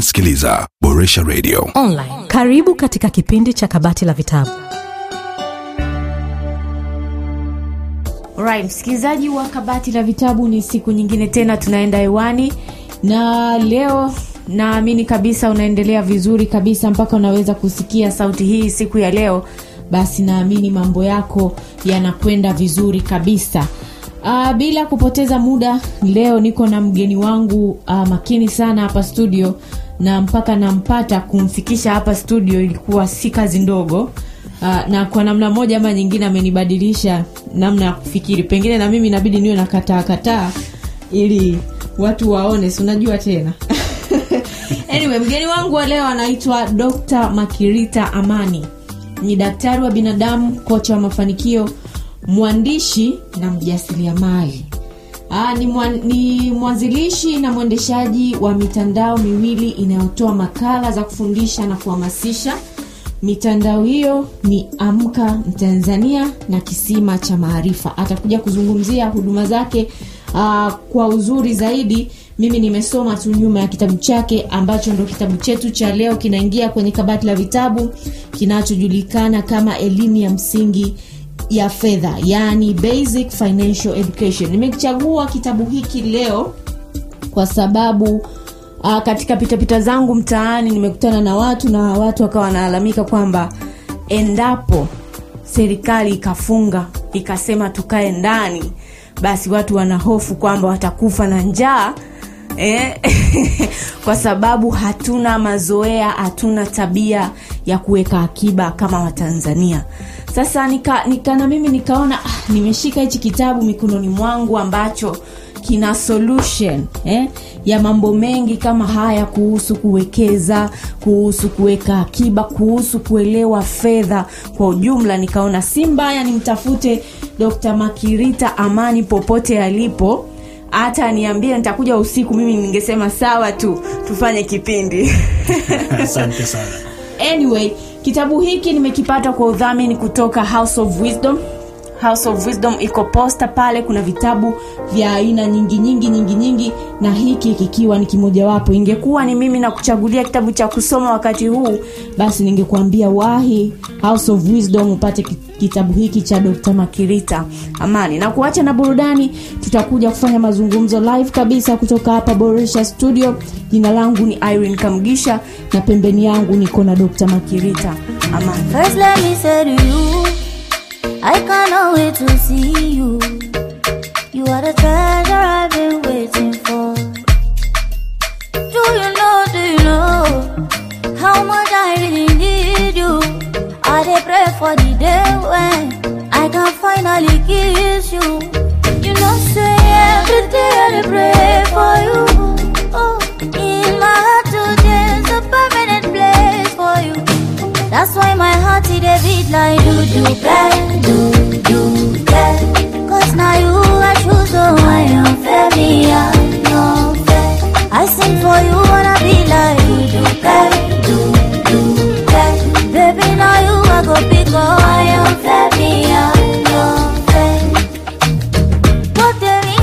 unasikiliza Boresha Radio. online. Karibu katika kipindi cha kabati la vitabu. Alright, msikilizaji wa kabati la vitabu, ni siku nyingine tena tunaenda hewani, na leo naamini kabisa unaendelea vizuri kabisa mpaka unaweza kusikia sauti hii siku ya leo. Basi naamini mambo yako yanakwenda vizuri kabisa. Uh, bila kupoteza muda, leo niko na mgeni wangu uh, makini sana hapa studio, na mpaka nampata kumfikisha hapa studio ilikuwa si kazi ndogo. Uh, na kwa namna moja ama nyingine amenibadilisha namna ya kufikiri pengine na mimi inabidi niwe na kataa kataa ili watu waone si unajua tena anyway mgeni wangu wa leo anaitwa dr makirita amani ni daktari wa binadamu kocha wa mafanikio mwandishi na mjasiriamali Aa, ni, mwan, ni mwanzilishi na mwendeshaji wa mitandao miwili inayotoa makala za kufundisha na kuhamasisha mitandao hiyo ni amka mtanzania na kisima cha maarifa atakuja kuzungumzia huduma zake uh, kwa uzuri zaidi mimi nimesoma tu nyuma ya kitabu chake ambacho ndo kitabu chetu cha leo kinaingia kwenye kabati la vitabu kinachojulikana kama elimu ya msingi ya fedha yaani basic financial education nimekichagua kitabu hiki leo kwa sababu uh, katika pitapita zangu mtaani nimekutana na watu na watu wakawa wanalalamika kwamba endapo serikali ikafunga ikasema tukae ndani basi watu wanahofu kwamba watakufa na njaa eh? kwa sababu hatuna mazoea hatuna tabia ya kuweka akiba kama watanzania sasa nika, nika na mimi nikaona ah, nimeshika hichi kitabu mikononi mwangu ambacho kina solution eh, ya mambo mengi kama haya kuhusu kuwekeza kuhusu kuweka akiba kuhusu kuelewa fedha kwa ujumla nikaona si mbaya nimtafute dr makirita amani popote alipo hata niambie nitakuja usiku mimi ningesema sawa tu tufanye kipindi asante sana anyway kitabu hiki nimekipata kwa udhamini kutoka house of wisdom house of wisdom iko posta pale kuna vitabu vya aina nyingi nyingi nyingi nyingi na hiki kikiwa ni kimojawapo ingekuwa ni mimi na kuchagulia kitabu cha kusoma wakati huu basi ningekuambia wahi house of wisdom upate ki- kitabu hiki cha dr makirita amani na kuacha na burudani tutakuja kufanya mazungumzo live kabisa kutoka hapa boresha studio jina langu ni irene kamgisha na pembeni yangu niko na dr makirita amani First, let me say to you, I cannot wait to see you. You are the treasure I've been waiting for. Do you know, do you know how much I really need you? I dey pray for the day when I can finally kiss you. You know, say every day I dey pray for you. Oh, in my heart today's a permanent place for you. That's why my heart it a beat like do do bad, do do bad. Cause now you I choose so I am fair, me I no fair. I sing for you wanna be like do do bad, do do bad. Baby now you I go pick up I am fair, me I no fair. But there we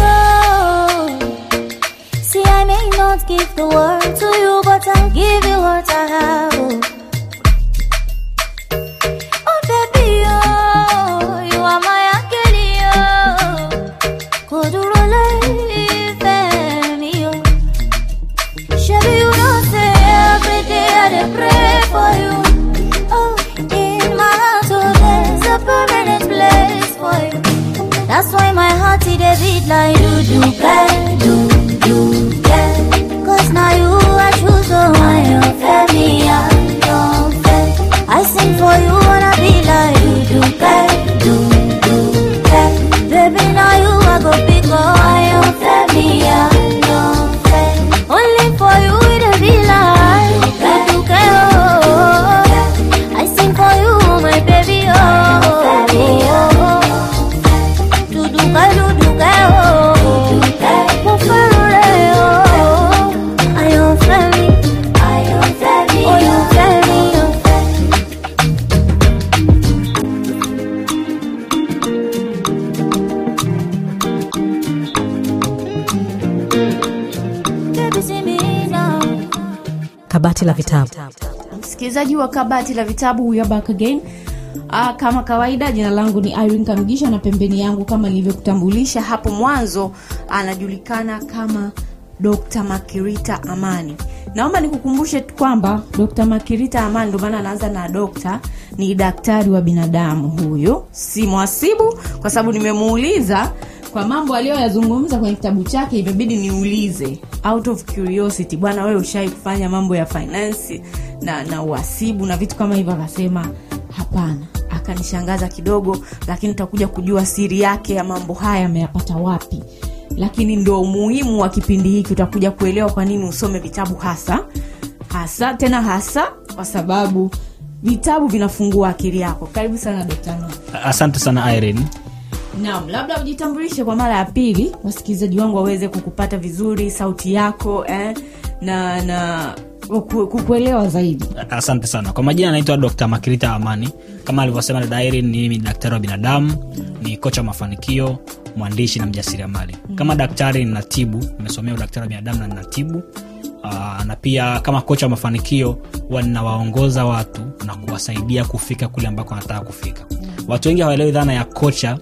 go. See I may not give the world to you, but I'll give you what I have. Oh. Oh baby, oh, kabati la vitabu msikilizaji wa kabati la vitabu we are back again Aa, kama kawaida jina langu ni Irene Kamgisha na pembeni yangu kama nilivyokutambulisha hapo mwanzo anajulikana kama Dr. Makirita Amani. Naomba nikukumbushe tu kwamba Dr. Makirita Amani ndio maana anaanza na dokta, ni daktari wa binadamu huyu, si mwasibu, kwa sababu nimemuuliza kwa mambo aliyoyazungumza kwenye kitabu chake, imebidi niulize out of curiosity, bwana, wewe ushai kufanya mambo ya finance na, na uhasibu na vitu kama hivyo? Akasema hapana. Akanishangaza kidogo, lakini utakuja kujua siri yake ya mambo haya ameyapata wapi lakini ndo umuhimu wa kipindi hiki utakuja kuelewa kwa nini usome vitabu hasa hasa tena hasa kwa sababu vitabu vinafungua akili yako karibu sana Dr. Noah. asante sana irene naam labda ujitambulishe kwa mara ya pili wasikilizaji wangu waweze kukupata vizuri sauti yako eh, na na kuku- kukuelewa zaidi asante sana kwa majina anaitwa dr makirita amani kama alivyosema dada irene ni mimi ni daktari wa binadamu ni kocha wa mafanikio mwandishi na mjasiriamali kama daktari ninatibu nimesomea udaktari wa binadamu na ninatibu Aa, na pia kama kocha wa mafanikio huwa ninawaongoza watu na kuwasaidia kufika kule ambako wanataka kufika watu wengi hawaelewi dhana ya kocha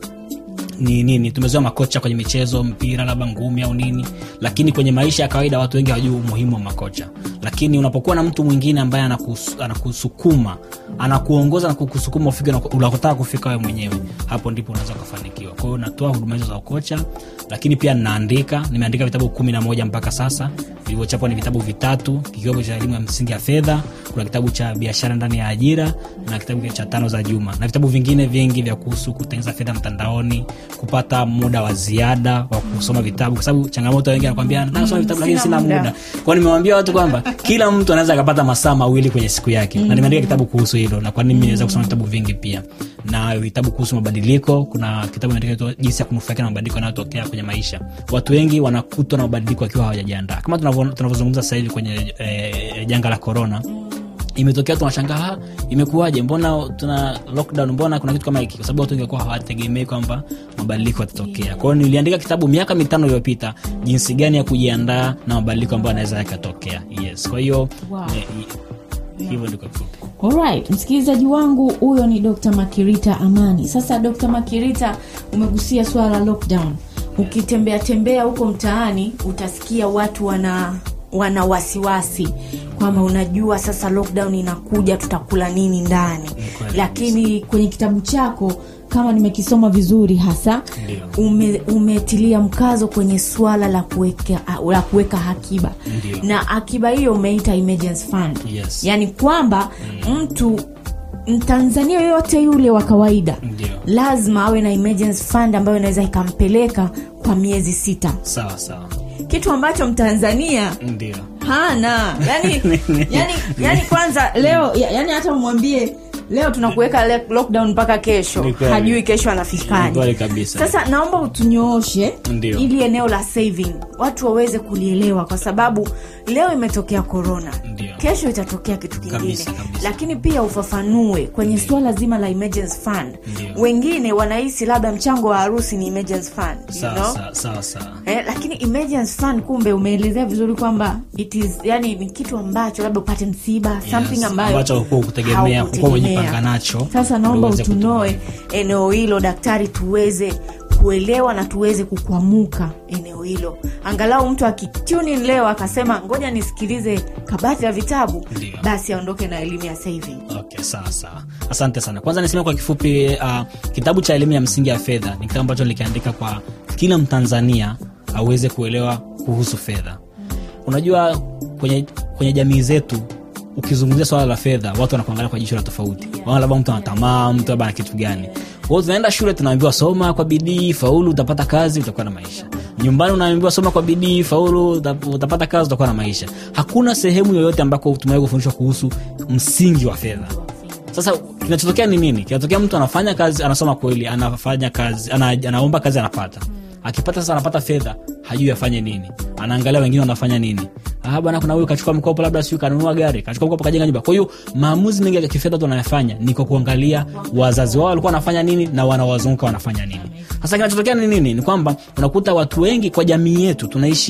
ni nini tumezoea makocha kwenye michezo mpira labda ngumi au nini lakini kwenye maisha ya kawaida watu wengi hawajui umuhimu wa makocha lakini unapokuwa na mtu mwingine ambaye anakus, anakusukuma anakuongoza na kukusukuma ufike unako- unakotaka kufika wewe mwenyewe hapo ndipo unaweza ukafanikiwa kwa hiyo natoa huduma hizo za ukocha lakini pia ninaandika nimeandika vitabu kumi na moja mpaka sasa vilivyochapwa ni vitabu vitatu kikiwemo cha elimu ya msingi ya fedha kuna kitabu cha biashara ndani ya ajira na kitabu cha tano za juma na vitabu vingine vingi vya kuhusu kutengeneza fedha mtandaoni kupata muda wa ziada wa kusoma vitabu kwa sababu changamoto wengi anakwambia nataka kusoma vitabu lakini sina sina muda." muda kwao nimewambia watu kwamba kila mtu anaweza akapata masaa mawili kwenye siku yake na nimeandika kitabu kuhusu hilo na kwa nini nimeweza kusoma vitabu vingi pia na vitabu kuhusu mabadiliko kuna kitabu imeandika jinsi ya kunufaika na mabadiliko yanayotokea kwenye maisha watu wengi wanakutwa na mabadiliko wakiwa hawajajiandaa kama tunavyo- tunavyozungumza sasa hivi kwenye eh, janga la korona imetokea tunashangaa "Ah, imekuwaje mbona tuna lockdown mbona kuna kitu kama hiki kwa sababu watu wengi walikuwa hawategemei kwamba mabadiliko yatatokea kwa hiyo niliandika kitabu miaka mitano iliyopita jinsi gani ya kujiandaa na mabadiliko ambayo yanaweza yakatokea yes kwa hiyo Wow. eh, hi- hivyo ndiko kifupi Alright, msikilizaji wangu huyo ni Dr. Makirita Amani. Sasa Dr. Makirita, umegusia swala la lockdown. Ukitembea tembea huko mtaani utasikia watu wana wana wasiwasi kwamba unajua sasa lockdown inakuja tutakula nini ndani kweli. lakini kwenye kitabu chako kama nimekisoma vizuri hasa Ndio. ume, umetilia mkazo kwenye swala la kuweka la kuweka akiba Ndio. na akiba hiyo umeita emergency fund Yes. yaani kwamba mtu mtanzania yoyote yule wa kawaida Ndio. lazima awe na emergency fund ambayo inaweza ikampeleka kwa miezi sita sawa sawa kitu ambacho mtanzania ndio hana yani, yani, yani kwanza leo ya- yani hata umwambie leo tunakuweka le- lockdown mpaka kesho Ni kweli. hajui kesho Ni anafikaje kweli kabisa. sasa naomba utunyooshe Ndio. ili eneo la saving watu waweze kulielewa kwa sababu leo imetokea corona Ndio. kesho itatokea kitu kingine Kabisa, kabisa. lakini pia ufafanue kwenye suala zima la emergency fund Ndio. wengine wanahisi labda mchango wa harusi ni emergency fund you sawa know? sawa sawa sawa Eh, lakini emergency fund kumbe umeelezea vizuri kwamba it is yani ni kitu ambacho labda upate msiba something Yes, ambayo ambacho hukuwa ukutegemea, hukuwa haukutegemea. umejipanga nacho, sasa ndio naomba uweze utunoe eneo hilo daktari tuweze kuelewa na tuweze kukwamuka eneo hilo angalau mtu akitune in leo akasema ngoja nisikilize kabati la vitabu Ndio. basi aondoke na elimu ya saving okay sawa sawa asante sana kwanza niseme kwa kifupi uh, kitabu cha elimu ya msingi ya fedha ni kitabu ambacho nilikiandika kwa kila mtanzania aweze kuelewa kuhusu fedha unajua kwenye, kwenye jamii zetu ukizungumzia swala la fedha watu wanakuangalia kwa jicho la tofauti Wanaona labda mtu anatamaa mtu labda ana kitu gani kwao tunaenda shule tunaambiwa soma kwa bidii faulu utapata kazi utakuwa na maisha nyumbani unaambiwa soma kwa bidii faulu uta- utapata kazi utakuwa na maisha hakuna sehemu yoyote ambako tumewahi kufundishwa kuhusu msingi wa fedha sasa kinachotokea ni nini kinatokea mtu anafanya kazi anasoma kweli anafanya kazi ana, anaomba kazi anapata akipata sasa anapata fedha hajui afanye nini anaangalia wengine wanafanya nini ah bwana kuna huyu kachukua mkopo labda siu kanunua gari kachukua mkopo kajenga nyumba kwa hiyo maamuzi mengi ya kifedha tu wanayafanya ni kwa kuangalia wazazi wao walikuwa wanafanya nini na wanawazunguka wanafanya nini sasa kinachotokea ni nini ni kwamba unakuta watu wengi kwa jamii yetu tunaishi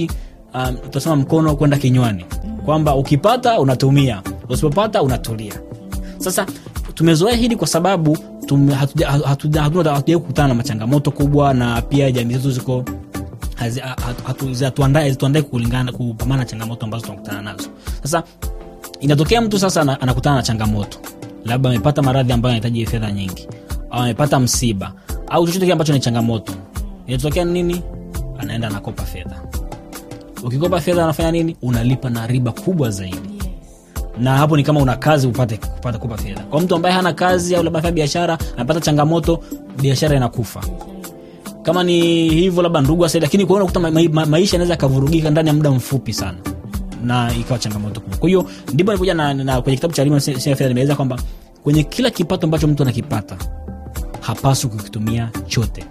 um, tunasema mkono kwenda kinywani kwamba ukipata unatumia usipopata unatulia sasa tumezoea hili kwa sababu tume- hatuja- hatuja- hatuna- hatujawai kukutana na machangamoto kubwa na pia jamii zetu ziko hazi- ha- hatu- hatu- hazituandae hazituandae kulingana kupambana na changamoto ambazo tunakutana nazo sasa inatokea mtu sasa ana- anakutana na changamoto labda amepata maradhi ambayo anahitaji fedha nyingi au amepata msiba au chochote kile ambacho ni changamoto inatokea nini anaenda anakopa fedha ukikopa fedha anafanya nini unalipa na riba kubwa zaidi na hapo ni kama una kazi upate kupata kupa fedha kwa mtu ambaye hana kazi au labda anafanya biashara amepata changamoto biashara inakufa kama ni hivyo labda ndugu asai lakini kuona kuta ma, ma, maisha yanaweza yakavurugika ndani ya muda mfupi sana na ikawa changamoto kubwa kwa hiyo ndipo nikuja na, na kwenye kitabu cha elimu ya fedha nimeeleza kwamba kwenye kila kipato ambacho mtu anakipata hapaswi kukitumia chote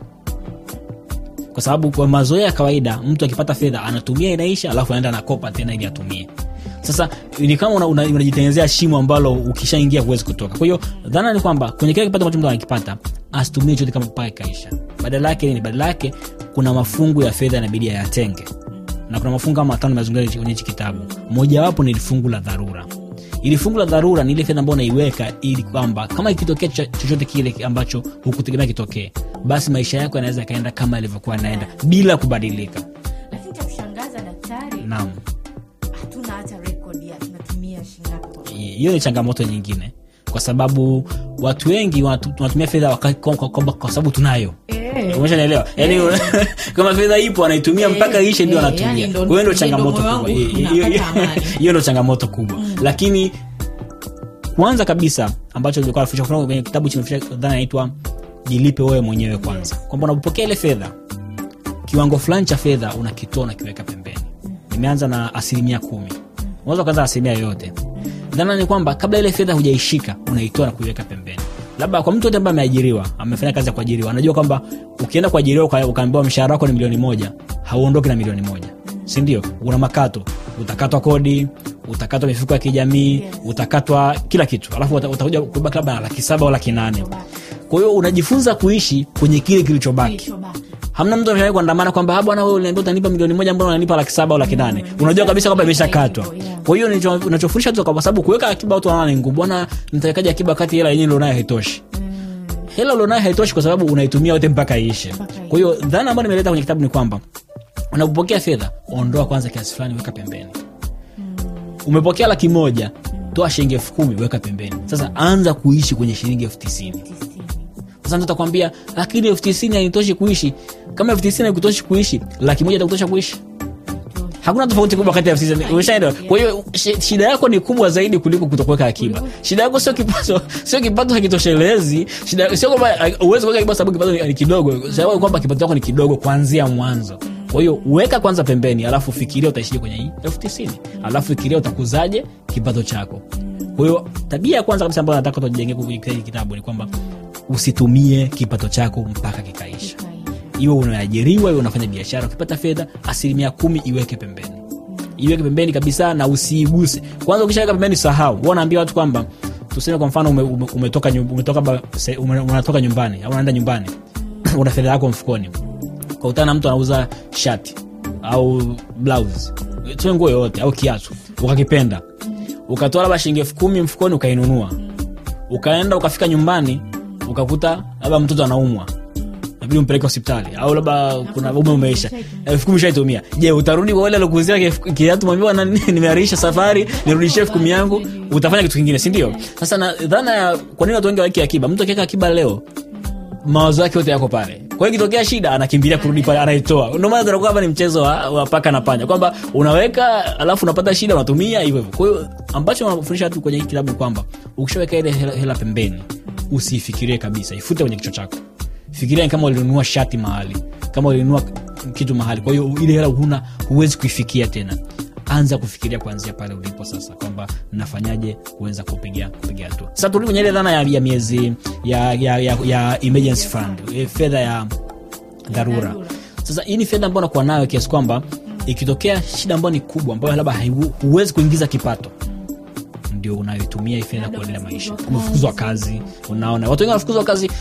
kwa sababu kwa mazoea ya kawaida mtu akipata fedha anatumia inaisha alafu anaenda anakopa tena ili atumie sasa ni kama unajitengenezea una, unajitengenezea shimo ambalo ukishaingia huwezi kutoka kwa hiyo dhana ni kwamba kwenye kile kipato ambacho mtu anakipata asitumie chote kama mpaka ikaisha badala yake nini badala yake kuna mafungu ya fedha inabidi ayatenge na kuna mafungu kama matano mazungumza kwenye hichi kitabu mojawapo ni fungu la dharura ili fungu la dharura ni ile fedha ambayo unaiweka ili kwamba kama ikitokea cho- chochote kile ambacho hukutegemea kitokee basi maisha yako yanaweza yakaenda kama yalivyokuwa yanaenda bila kubadilika lakini cha kushangaza daktari naam hatuna hata rekodi ya tunatumia shingapi kwa hiyo ni changamoto nyingine kwa sababu watu wengi wanatu- wanatumia fedha waka- kwa, kwa, kwa, kwa sababu tunayo Eh. umeshanaelewa yani kama fedha ipo anaitumia Eh, mpaka ishe ndio eh, anatumia yani ndo- kwa hiyo ndo ndo changamoto moyo kubwa wangu Hiyo- hiyo- unapata amani. hiyo ndo changamoto kubwa lakini kwanza kabisa ambacho nilikuwa nafundisha kutoka kwenye kitabu chimefisha dhana inaitwa jilipe wewe mwenyewe kwanza kwamba unapopokea ile fedha kiwango fulani cha fedha unakitoa unakiweka pembeni nimeanza na asilimia kumi unaweza ukaanza na asilimia yoyote dhana ni kwamba kabla ile fedha hujaishika unaitoa na kuiweka pembeni labda kwa mtu yote ambaye ameajiriwa amefanya kazi ya kuajiriwa anajua kwamba ukienda kuajiriwa uka- ukaambiwa mshahara wako ni milioni moja hauondoki na milioni moja sindio una makato utakatwa kodi utakatwa mifuko ya kijamii Yes. utakatwa kila kitu alafu uta- utakuja kubaki labda na laki saba au laki nane kwa hiyo unajifunza kuishi kwenye kile kilichobaki Kilichobaki. hamna mtu ameshawahi kuandamana kwamba "Ah, bwana wewe uliniambia utanipa milioni moja mbona unanipa laki saba au laki nane unajua kabisa kwamba imeshakatwa Yeah. kwa hiyo nicho- unachofundisha tu kwa sababu kuweka akiba watu wanaona ni ngumu bwana nitawekaje akiba wakati hela yenyewe ulionayo haitoshi hela ulionayo haitoshi kwa sababu unaitumia yote mpaka iishe Mpaka iishe. kwa hiyo dhana ambayo nimeleta kwenye kitabu ni kwamba unapopokea fedha ondoa kwanza kiasi fulani weka pembeni umepokea laki moja toa shilingi elfu kumi weka pembeni sasa anza kuishi kwenye shilingi elfu tisini sasa mtu atakwambia lakini elfu tisini hainitoshi kuishi kama elfu tisini haikutoshi kuishi laki moja itakutosha kuishi hakuna tofauti kubwa kati ya elfu tisini umeshaelewa kwa hiyo shi- shida yako ni kubwa zaidi kuliko kutokuweka akiba shida yako sio kipato sio kipato hakitoshelezi shida sio kwamba uh, uwezi kuweka akiba sababu kipato ni, ni kidogo sababu kwamba kipato chako ni kidogo kuanzia mwanzo kwa hiyo weka kwanza pembeni alafu fikiria utaishije kwenye hii elfu tisini alafu fikiria utakuzaje kipato chako kwa hiyo tabia ya kwanza kabisa ambayo nataka tujenge kwenye hiki kitabu ni kwamba usitumie kipato chako mpaka kikaisha iwe unaajiriwa iwe unafanya biashara ukipata fedha asilimia kumi iweke pembeni iweke pembeni kabisa na usiiguse kwanza ukishaweka pembeni sahau Huwa naambia watu kwamba tuseme kwa mfano ume, ume, umetoka, nyu- umetoka, ba- se- ume, unatoka nyumbani au unaenda nyumbani una fedha yako mfukoni kautana na mtu anauza shati au blouse tuseme nguo yoyote au kiatu ukakipenda ukatoa labda shilingi elfu kumi mfukoni ukainunua ukaenda ukafika nyumbani ukakuta labda mtoto anaumwa nabidi umpeleke hospitali au labda kuna ume umeisha elfu kumi shaitumia je utarudi kwa wale alokuzia kifu- kiatu mwambia na nimearisha safari nirudishie elfu kumi yangu utafanya kitu kingine sindio sasa na dhana ya kwa nini watu wengi waweki akiba mtu akiweka akiba leo mawazo yake yote yako pale kwa hiyo ikitokea shida anakimbilia kurudi pale anaitoa ndio maana tunakuwa hapa ni mchezo wa, wa paka na panya kwamba unaweka alafu unapata shida unatumia hivyo hivyo kwa hiyo ambacho wanafundisha watu kwenye hiki kilabu ni kwamba ukishaweka ile hela, hela pembeni usiifikirie kabisa ifute kwenye kichwa chako fikiria ni kama ulinunua shati mahali kama ulinunua kitu mahali kwa hiyo ile hela huna huwezi kuifikia tena anza kufikiria kuanzia pale ulipo sasa kwamba nafanyaje kuweza kupiga kupiga hatua sasa turudi kwenye ile dhana ya, ya miezi ya, ya, ya, ya emergency fund eh, fedha ya dharura dharura. sasa hii ni fedha ambayo nakuwa nayo kiasi kwamba ikitokea shida ambayo ni kubwa ambayo labda haiwu- huwezi kuingiza kipato ndio unayoitumia hii fedha kuendelea maisha umefukuzwa kazi unaona watu wengi wanafukuzwa kazi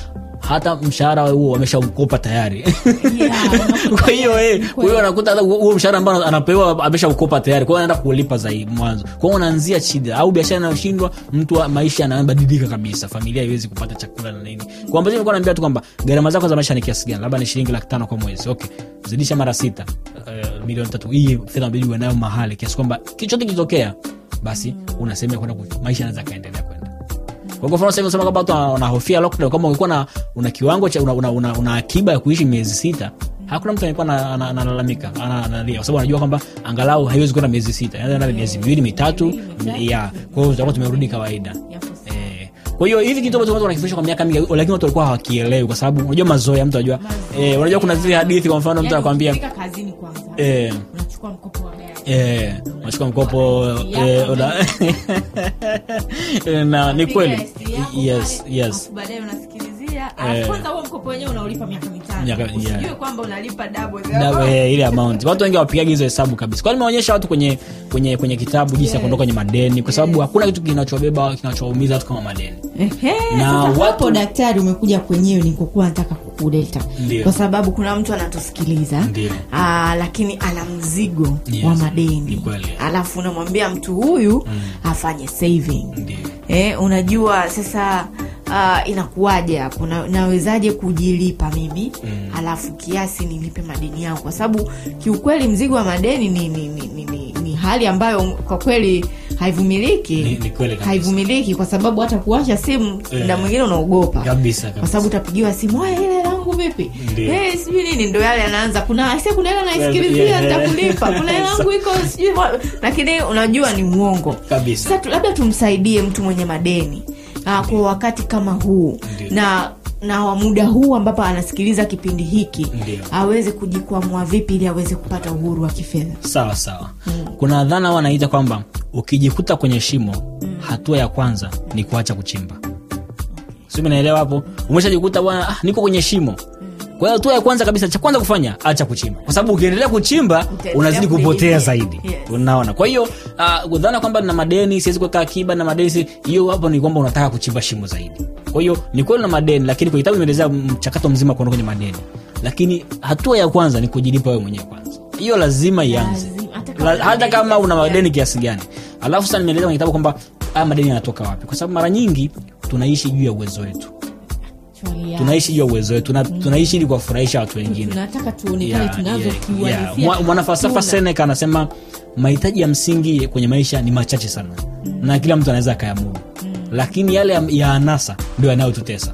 hata mshahara huo wameshaukopa tayari Yeah, unakuta- kwa hiyo eh, Kweli. kwa hiyo anakuta hata huo mshahara ambao anapewa ameshaukopa tayari kwa hiyo anaenda kulipa zaidi mwanzo kwa hiyo unaanzia shida au biashara inayoshindwa mtu wa maisha yanabadilika kabisa familia haiwezi kupata chakula na nini kwa ambacho nilikuwa naambia tu kwamba gharama zako za maisha ni kiasi gani labda ni shilingi laki tano kwa mwezi okay zidisha mara sita uh, milioni tatu hii fedha inabidi uwe nayo mahali kiasi kwamba kichote kitokea basi una sehemu ya kwenda ku- maisha yanaweza kaendelea kwenda kwa mfano sasa hivi unasema kwamba watu wana- wanahofia lockdown kama ulikuwa na una kiwango cha una, una, una, una akiba ya kuishi miezi sita hakuna mtu alikuwa analalamika ana- analia kwa sababu anajua kwamba angalau haiwezi kwenda miezi sita Inaweza kwenda miezi miwili mitatu ya kwa hiyo tutakuwa tumerudi kawaida Eh, kwa hiyo hivi kitu ambacho watu wanakifundisha kwa miaka mingi lakini watu walikuwa hawakielewi kwa sababu unajua mazoea mtu anajua eh, unajua kuna zile hadithi kwa mfano mtu Yaani anakwambia ukifika kazini kwanza eh, unachukua mkopo wa gari Eh, unachukua mkopo eh, una- na ni kweli Piga yako yes pale, yes alafu baadaye unasikilizia Eh. alafu kwanza huo mkopo wenyewe unaulipa miaka mitano Miaka- yeah. usijue kwamba unalipa double the Na, amount. eh, ile amount watu wengi wapigaji hizo hesabu kabisa kwani nimeonyesha watu kwenye kwenye kwenye kitabu jinsi ya Yes. kuondoka kwenye madeni kwa sababu hakuna kitu kinachobeba kinachowaumiza watu kama madeni Ehe, Na sasa watu- hapo daktari umekuja kwenyewe nikokuwa nataka kukuleta Ndio. kwa sababu kuna mtu anatusikiliza Ndio. aa, lakini ana mzigo Yes, wa ni madeni kweli. alafu unamwambia mtu huyu afanye saving Ndio. eh, unajua sasa uh, inakuwaje hapo na, nawezaje kujilipa mimi mm. alafu kiasi nilipe madeni yangu kwa sababu kiukweli mzigo wa madeni ni, ni, ni, ni, ni, ni hali ambayo kwa kweli haivumiliki Ni- ni kweli kabisa. haivumiliki kwa sababu hata kuwasha simu Eh. mda mwingine unaogopa kabisa kwa kabisa sababu utapigiwa simu "Oya, ile langu vipi Ndio. Eh, sijui nini ndo yale anaanza kuna "Aise, kuna hela naisikilizia Yeah. nitakulipa kuna hela yangu iko sijui wa-" lakini unajua ni uongo Kabisa. sasa tu- labda tumsaidie mtu mwenye madeni uh, kwa wakati kama huu Ndio. na na wa muda huu ambapo anasikiliza kipindi hiki Ndio. aweze kujikwamua vipi ili aweze kupata uhuru wa kifedha sawa sawa kuna dhana wanaita kwamba ukijikuta kwenye shimo hatua ya kwanza ni kuacha kuchimba simi naelewa hapo umeshajikuta bwana ah, niko kwenye shimo kwa hiyo hatua ya kwanza kabisa cha kwanza kufanya acha kuchimba kwa sababu ukiendelea kuchimba Utaendelea unazidi kupotea kudidimia. zaidi Yes. unaona kwa hiyo uh, dhana kwamba na madeni siwezi kuweka akiba na madeni si- hiyo hapo ni kwamba unataka kuchimba shimo zaidi kwa hiyo ni kweli na madeni lakini kwenye kitabu imeelezea mchakato mzima kuondoka kwenye madeni lakini hatua ya kwanza ni kujilipa wewe mwenyewe kwanza hiyo lazima ianze Lazima, hata kama La- hata madeni kama una kiasi madeni kiasi gani alafu sasa nimeeleza kwenye kitabu kwamba haya madeni yanatoka wapi kwa sababu mara nyingi tunaishi juu ya uwezo wetu Actually, yeah. tunaishi juu ya uwezo wetu Tuna, tunaishi ili kuwafurahisha watu wengine tunataka tuonekane Yeah, tunazo yeah, yeah. kiuhalisia Mwa- mwanafalsafa tuna. Seneca anasema mahitaji ya msingi kwenye maisha ni machache sana na kila mtu anaweza akayamudu lakini yale ya, ya anasa ndio yanayotutesa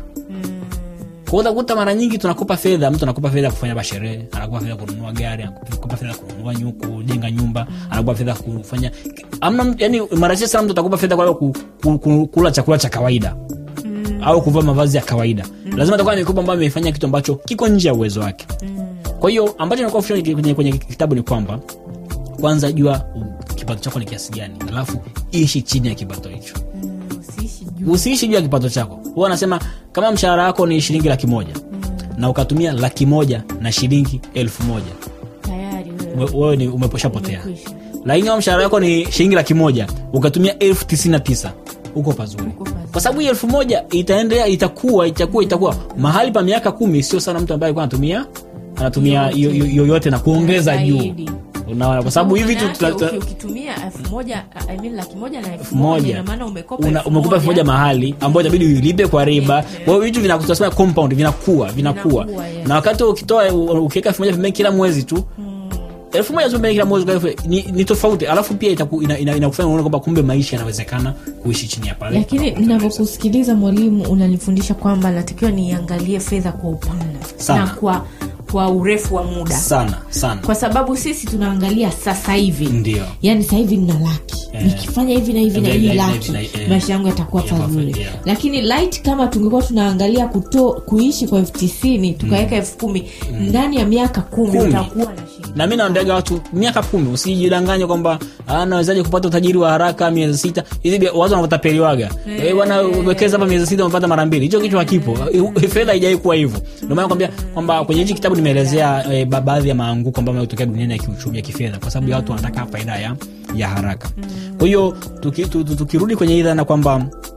kwa utakuta mara nyingi tunakopa fedha mtu anakopa fedha kufanya labda sherehe anakopa fedha kununua gari anakopa fedha kununua nyu kujenga nyumba anakopa fedha kufanya amna mtu- yani mara chache sana mtu atakopa fedha kwa ku, ku, ku, kula chakula cha kawaida au kuvaa mavazi ya kawaida lazima atakuwa na mikopo ambayo amefanya kitu ambacho kiko nje ya uwezo wake kwa hiyo ambacho nakuwa kwenye, kwenye, kwenye kitabu ni kwamba kwanza jua u- kipato chako ni kiasi gani alafu ishi chini ya kipato hicho Usiishi juu. usiishi juu ya kipato chako huwa anasema kama mshahara wako ni shilingi laki moja na ukatumia laki moja na shilingi elfu moja tayari wewe we- wewe ni umeposhapotea Umekwisha. lakini kama mshahara wako ni shilingi laki moja ukatumia elfu tisini na tisa uko pazuri Uko pazuri. kwa sababu hii elfu moja itaendelea itakuwa itakuwa itakuwa mahali pa miaka kumi sio sana mtu ambaye alikuwa anatumia anatumia Yote. yo- yo- yoyote na kuongeza juu Zaidi. unaona kwa sababu hivi tu Maana tuna- yake tuna- uki- ukitumia elfu moja I mean laki moja na elfu elfu moja moja ina maana umekopa Una- elfu umekopa elfu moja moja. mahali ambayo itabidi uilipe kwa riba kwa hiyo vitu vina- tunasema compound vinakuwa vinakuwa Vinakuwa, yes. na wakati ukitoa u- ukiweka elfu moja pembeni kila mwezi tu elfu moja tu pembeni kila mwezi kwa elfu- ni, ni tofauti alafu pia itaku- ina- ina- inakufanya uone kwamba kumbe maisha yanawezekana kuishi chini ya pale lakini navyokusikiliza mwalimu unanifundisha kwamba natakiwa niangalie fedha kwa upana Sana. na kwa kwa urefu wa muda sana sana kwa sababu sisi tunaangalia sasa hivi Ndio. yaani sasa hivi nina laki Eh. nikifanya hivi na hivi na Hivi hii na hivi na laki hivi na- eh. maisha yangu yatakuwa Yeah, pazuri perfect, yeah. lakini light kama tungekuwa tunaangalia kuto, kuishi kwa elfu tisini tukaweka elfu kumi ndani ya miaka kumi Kumi. utakuwa na shida na mi naondaga watu miaka kumi usijidanganye kwamba "Ah, nawezaje kupata utajiri wa haraka miezi sita hizi bia- watu wanatapeliwaga Eh, bwana wekeza hapa miezi sita umepata mara mbili hicho kitu hakipo Eh, fedha haijawai kuwa hivyo ndio maana kwambia kwamba kwenye hichi kitabu nimeelezea eh, ba- baadhi ya maanguko ambayo yametokea duniani ya kiuchumi ya kifedha kwa sababu ya watu wanataka faida ya, ya haraka kwa hiyo tuki, tu- tu- tukirudi kwenye hii dhana kwamba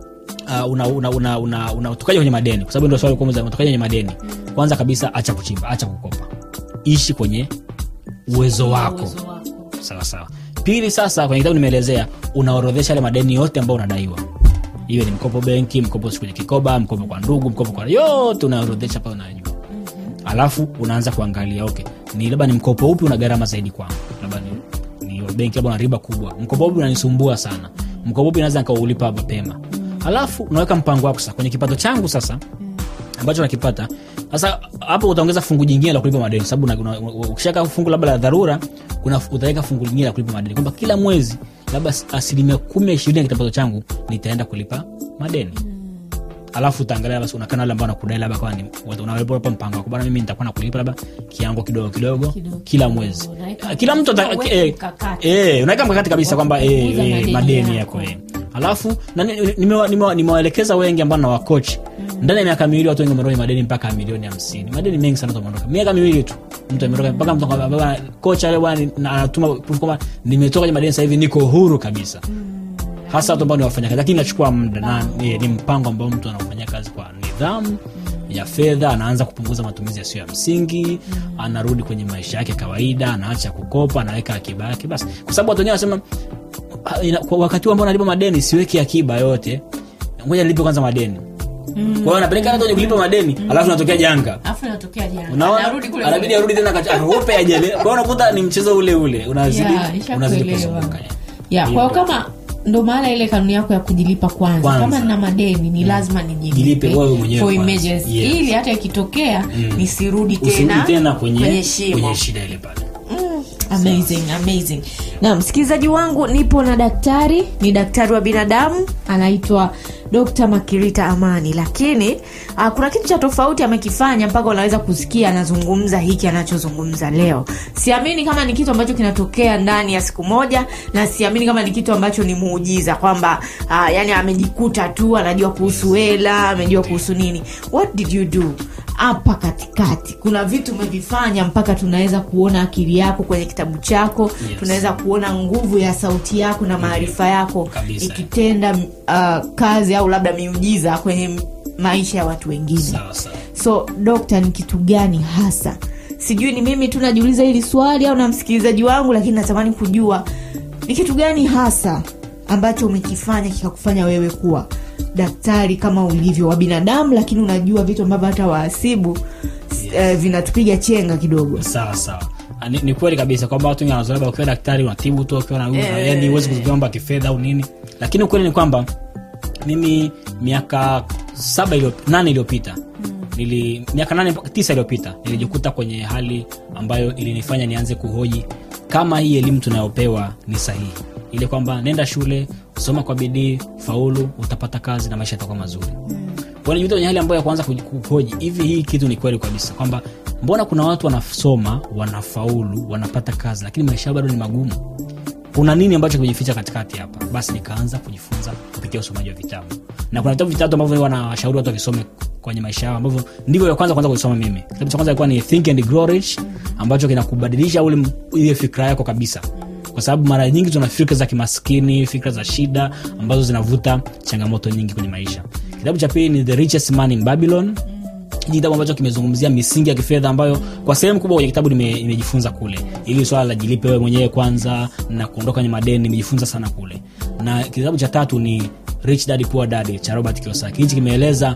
uh, una, una, una, una, una utokaje kwenye madeni kwa sababu ndio swali kwanza unatokaje kwenye madeni kwanza kabisa acha kuchimba acha kukopa ishi kwenye uwezo wako sawa sawa pili sasa kwenye kitabu nimeelezea unaorodhesha yale madeni yote ambayo unadaiwa iwe ni mkopo benki mkopo kwenye kikoba mkopo kwa ndugu mkopo kwa yote unaorodhesha pale unajua alafu unaanza kuangalia okay ni labda ni mkopo upi una gharama zaidi kwangu labda ni, ni wa benki labda una riba kubwa mkopo upi unanisumbua sana mkopo upi naweza nikaulipa mapema alafu unaweka mpango wako sasa kwenye kipato changu sasa ambacho nakipata sasa hapo utaongeza fungu jingine la kulipa madeni sababu una- una- ukishaka fungu labda la dharura kuna utaweka fungu lingine la kulipa madeni kwamba kila mwezi labda as- asilimia kumi ishirini ya kipato changu nitaenda kulipa madeni alafu utaangalia basi unakana wale ambao nakudai labda kama ni unawapa mpango wako bana mimi nitakuwa nakulipa labda kiango kidogo kidogo Kidogo kila mwezi Unaweka- kila mtu ata- unaweka eh, mkakati. eh, unaweka mkakati kabisa kwamba eh, kupunguza eh, madeni madeni yako. yako eh. alafu na ni- ni- nimewa- nimewa- nimewaelekeza wengi ambao na wakochi ndani ya miaka miwili watu wengi wameondoka kwenye madeni mpaka milioni hamsini madeni mengi sana watu wameondoka miaka miwili tu mtu ameondoka mpaka mtu akwambia, bwana, kocha leo bwana na- anatuma proof kwamba nimetoka kwenye madeni sasa hivi niko huru kabisa hasa watu ambao ni wafanyakazi lakini inachukua muda na ni, ni mpango ambao mtu anafanya kazi kwa nidhamu ya fedha anaanza kupunguza matumizi yasiyo ya msingi anarudi kwenye maisha yake kawaida anaacha kukopa anaweka akiba yake basi kwa sababu watu wengine wanasema "Ah, ina- kwa wakati huu ambao nalipa madeni siweki akiba yote ngoja nilipe kwanza madeni kwa hiyo anapeleka hata kwenye kulipa madeni alafu natokea janga alafu inatokea jana unaona Anarudi kule anabidi kule. arudi tena kacha- arope ajele kwa hiyo unakuta ni mchezo ule ule unazidi Yeah, nishakuelewa. unazidi kuzunguka ya kwa hiyo kama ndo maana ile kanuni yako ya kujilipa kwanza, Kwanza. kama nina madeni ni lazima nijilipe Jilipe wewe mwenyewe for kwanza. emergency Yes. ili hata ikitokea nisirudi usirudi tena, tena kwenye, kwenye shimo kwenye shida ile pale amazing amazing na msikilizaji wangu nipo na daktari ni daktari wa binadamu anaitwa dr makirita amani lakini uh, kuna kitu cha tofauti amekifanya mpaka unaweza kusikia anazungumza hiki anachozungumza leo siamini kama ni kitu ambacho kinatokea ndani ya siku moja na siamini kama ni kitu ambacho ni muujiza kwamba uh, yani amejikuta tu anajua kuhusu hela amejua kuhusu nini what did you do hapa katikati kuna vitu umevifanya mpaka tunaweza kuona akili yako kwenye kitabu chako Yes. tunaweza kuona nguvu ya sauti yako na maarifa yako Kabisa. ikitenda uh, kazi au labda miujiza kwenye m- maisha ya watu wengine sawa sawa so dokta ni kitu gani hasa sijui ni mimi tu najiuliza hili swali au na msikilizaji wangu lakini natamani kujua ni kitu gani hasa ambacho umekifanya kikakufanya wewe kuwa daktari kama ulivyo wa binadamu lakini unajua vitu ambavyo hata waasibu yes. eh, vinatupiga chenga kidogo sawa sawa Ah, ni, ni kweli kabisa kwamba watu wengi wanazoea labda ukiwa daktari unatibu tu ukiwa na yani huwezi kuziomba kifedha au nini lakini ukweli ni kwamba mimi miaka saba ilio, nane iliyopita nili miaka nane mpaka tisa iliyopita nilijikuta kwenye hali ambayo ilinifanya nianze kuhoji kama hii elimu tunayopewa ni sahihi ile kwamba nenda shule soma kwa bidii faulu utapata kazi na maisha yatakuwa mazuri Kwa hiyo nijikuta kwenye hali ambayo ya kuanza kuji- kuhoji hivi hii kitu ni kweli kabisa kwamba mbona kuna watu wanasoma wanafaulu wanapata kazi lakini maisha yao bado ni magumu kuna nini ambacho kimejificha katikati hapa basi nikaanza kujifunza kupitia usomaji wa vitabu na kuna vitabu vitatu ambavyo wanawashauri watu wakisome kwenye maisha yao ambavyo ndivyo vya kwanza kwanza kuisoma mimi kitabu cha kwanza ilikuwa ni think and grow rich ambacho kinakubadilisha ule ile fikra yako kabisa kwa sababu mara nyingi tuna fikra za kimaskini fikra za shida ambazo zinavuta changamoto nyingi kwenye maisha kitabu cha pili ni the richest man in babylon hiki kitabu ambacho kimezungumzia misingi ya kifedha ambayo kwa sehemu kubwa kwenye kitabu nime- nimejifunza kule ili swala la jilipe wewe mwenyewe kwanza na kuondoka kwenye madeni nimejifunza sana kule na kitabu cha tatu ni rich dad poor dad cha robert kiosaki hichi kimeeleza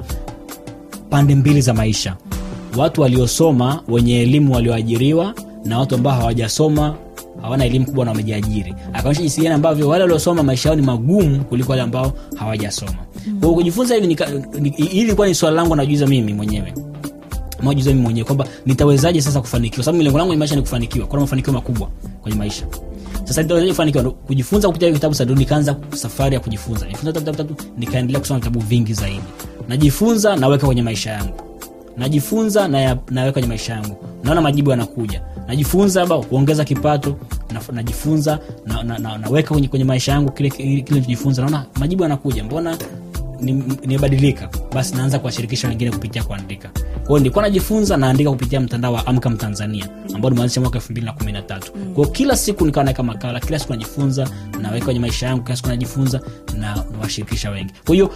pande mbili za maisha watu waliosoma wenye elimu walioajiriwa na watu ambao hawajasoma hawana elimu kubwa na wamejiajiri akaonyesha jinsi gani ambavyo wale waliosoma maisha yao ni magumu kuliko wale ambao hawajasoma kwa hiyo kujifunza hivi nika- ni- hili ilikuwa ni swala langu najuiza mimi mwenyewe majuza mimi mwenyewe kwamba nitawezaje sasa kufanikiwa sababu lengo langu kwenye maisha ni kufanikiwa kuna mafanikio makubwa kwenye maisha sasa nitawezaje kufanikiwa Ndo kujifunza kupitia hivi vitabu sasa ndo nikaanza safari ya kujifunza nifunza vitabu vitabu nikaendelea kusoma vitabu vingi zaidi najifunza naweka kwenye maisha yangu najifunza na ya- naweka kwenye maisha yangu naona majibu yanakuja najifunza labda kuongeza kipato na, najifunza na, na, na, naweka kwenye, kwenye maisha yangu kile kile nilichojifunza naona majibu yanakuja mbona ni- nimebadilika basi naanza kuwashirikisha wengine kupitia kuandika kwao nilikuwa najifunza naandika kupitia mtandao wa amka mtanzania ambao nimeanzisha mwaka elfu mbili na kumi na tatu kwao kila siku nikawa naweka makala kila siku najifunza naweka kwenye maisha yangu kila siku najifunza na nawashirikisha wengi kwa hiyo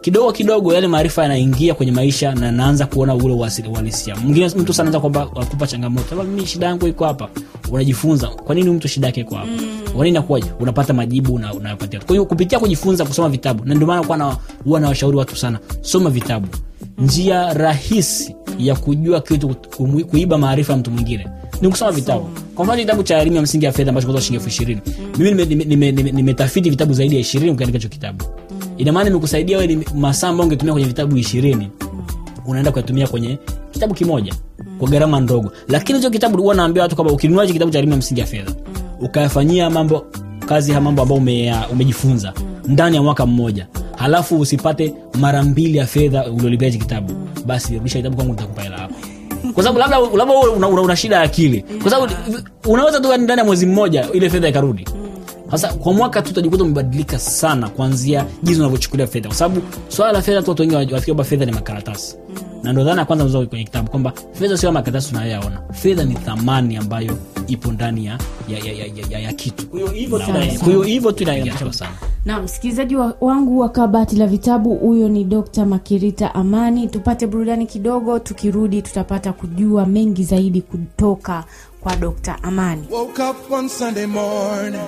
kidogo kidogo yale maarifa yanaingia kwenye maisha na naanza kuona ule uasili- uhalisia mwingine mtu sana anaweza kwamba kupa changamoto "Baba, mimi shida yangu iko hapa unajifunza kwa nini huyu mtu shida yake iko hapa kwa nini inakuwaje unapata majibu na unayopatia kwa hiyo kupitia kujifunza kusoma vitabu na ndio maana kuwa na huwa nawashauri watu sana soma vitabu njia rahisi ya kujua kitu kumu- kuiba maarifa ya mtu mwingine ni kusoma vitabu kwa mfano kitabu cha elimu ya msingi ya fedha ambacho kutoa shilingi elfu ishirini mimi nimetafiti nime, nime, nime, nimetafiti vitabu zaidi ya ishirini ukiandika hicho kitabu ina maana nimekusaidia wewe ni masaa ambayo ungetumia kwenye vitabu ishirini unaenda kuyatumia kwenye kitabu kimoja kwa gharama ndogo lakini hicho kitabu huwa naambia watu kwamba ukinunua hicho kitabu cha elimu ya msingi ya fedha ukayafanyia mambo kazi ya mambo ambayo ume, umejifunza ndani ya mwaka mmoja halafu usipate mara mbili ya fedha uliolipia hichi kitabu basi rudisha kitabu kwangu nitakupa hela yako kwa sababu labda labda wewe una, una, una shida ya akili kwa sababu unaweza tu ndani ya mwezi mmoja ile fedha ikarudi sasa kwa mwaka tu utajikuta umebadilika sana kuanzia jinsi unavyochukulia fedha kwa sababu swala la fedha tu watu wengi wafikiri kwamba fedha ni makaratasi na ndo dhana ya kwanza mzuri kwenye kitabu kwamba fedha sio makaratasi tunayoyaona fedha ni thamani ambayo ipo ndani ya, ya, ya, ya, ya, ya kitu kwa hiyo hivyo tu ina- kwa hiyo hivyo tu inaingia sana na msikilizaji wa, wangu wa kabati la vitabu huyo ni dr makirita amani tupate burudani kidogo tukirudi tutapata kujua mengi zaidi kutoka kwa dr amani Woke up one Sunday morning,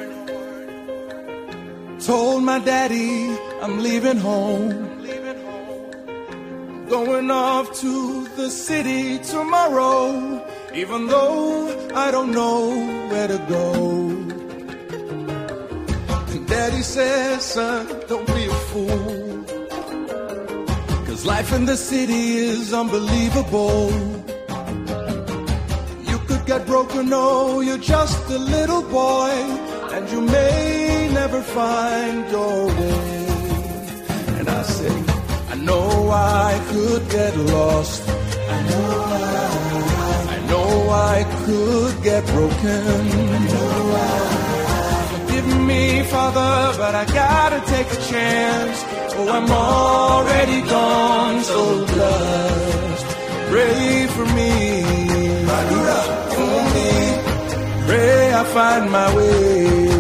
told my daddy I'm leaving home. Going off to the city tomorrow, even though I don't know where to go. And daddy says, son, don't be a fool. Cause life in the city is unbelievable. You could get broken, no, you're just a little boy, and you may never find your way. And I say, I know I could get lost. I know I, I know I could get broken. I know I, forgive me, Father, but I gotta take a chance. Oh, I'm already gone, so just pray for me. for me. Pray I find my way.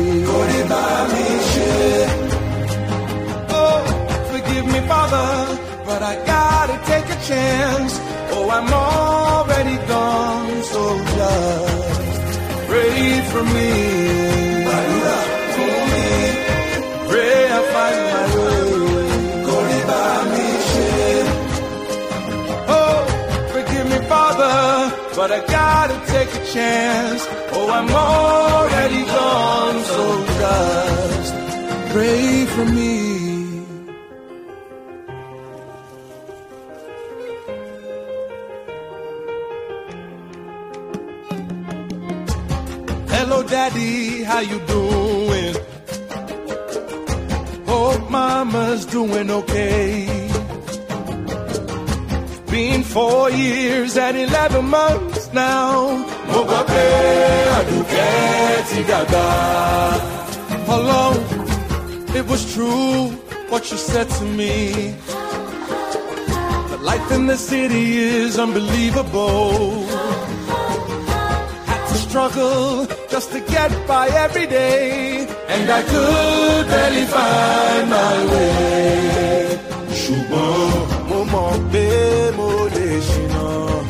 Oh, forgive me, Father, but I gotta take a chance. Oh, I'm already gone, so just pray for me. for me. Pray I find my way. Oh, forgive me, Father, but I gotta take a chance. Oh, I'm already gone, so just pray for me. Hello, Daddy, how you doing? Hope Mama's doing okay. Been four years and eleven months now. Mo gbọ́ pé Àdùkẹ́ ti dàgbà. Alone, it was true what you said to me. The life in the city is unbelievable. Had to struggle just to get by every day, and I could barely find my way. ṣùgbọ́n mo mọ̀ pé mo lè ṣìnà.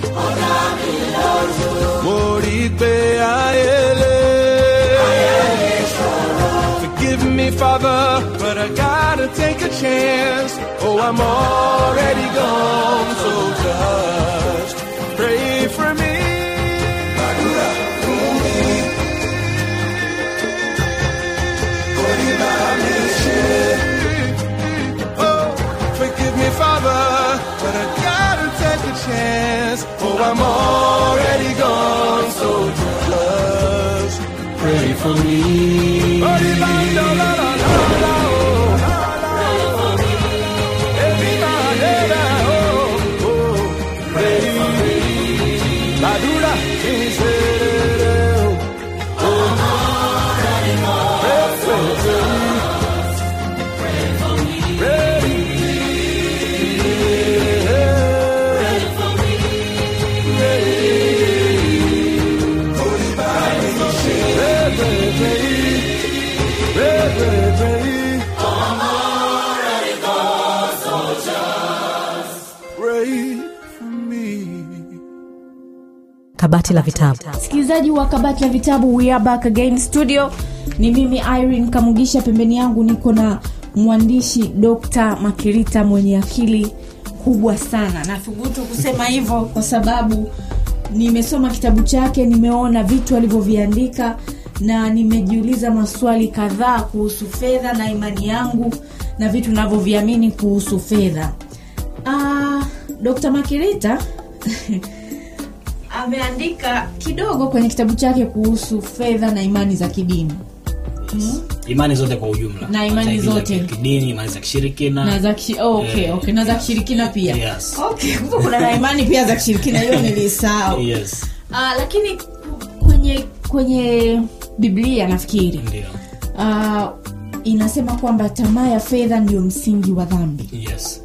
mo rí i pé ayé lé. Forgive me, Father, but I gotta take a chance. Oh, I'm already gone, so just pray for me. Oh, forgive me, Father, but I gotta take a chance. Oh, I'm already gone, so just pray for me. Madura, Pray kabati la vitabu msikilizaji wa kabati la vitabu we are back again studio ni mimi irene kamugisha pembeni yangu niko na mwandishi dr makirita mwenye akili kubwa sana nathubutu kusema hivyo kwa sababu nimesoma kitabu chake nimeona vitu alivyoviandika na nimejiuliza maswali kadhaa kuhusu fedha na imani yangu na vitu navyoviamini kuhusu fedha uh, dr makirita ameandika kidogo kwenye kitabu chake kuhusu fedha na imani za kidini imani zote kwa ujumla Na imani Za- za zote. kidini imani za kishirikina na za kishi, oh, okay, Eh, okay. na za kishirikina pia Yes. okay, kumbe kuna na imani pia za kishirikina hiyo nilisahau yes Ah, lakini kwenye kwenye biblia nafikiri ndio uh, inasema kwamba tamaa ya fedha ndio msingi wa dhambi yes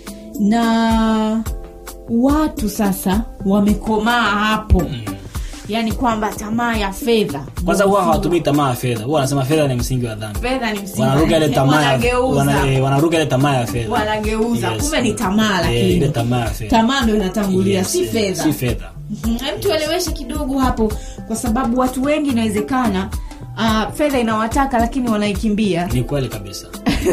na watu sasa wamekomaa hapo mm. yaani kwamba tamaa ya fedha kwanza ndio huwa msingi hawatumii tamaa ya fedha huwa wanasema fedha ni msingi wa dhambi fedha ni msingi wa- wanaruka ile tamaa ya- wanageuza wana- eh, wanaruka ile tamaa ya fedha wanageuza Yes. kumbe ni tamaa Eh, ile lakini tamaa ya fedha tamaa ndo inatangulia Yes, si yes. fedha si fedha Mhm, hem tueleweshe kidogo hapo kwa sababu watu wengi inawezekana uh, fedha inawataka lakini wanaikimbia ni kweli kabisa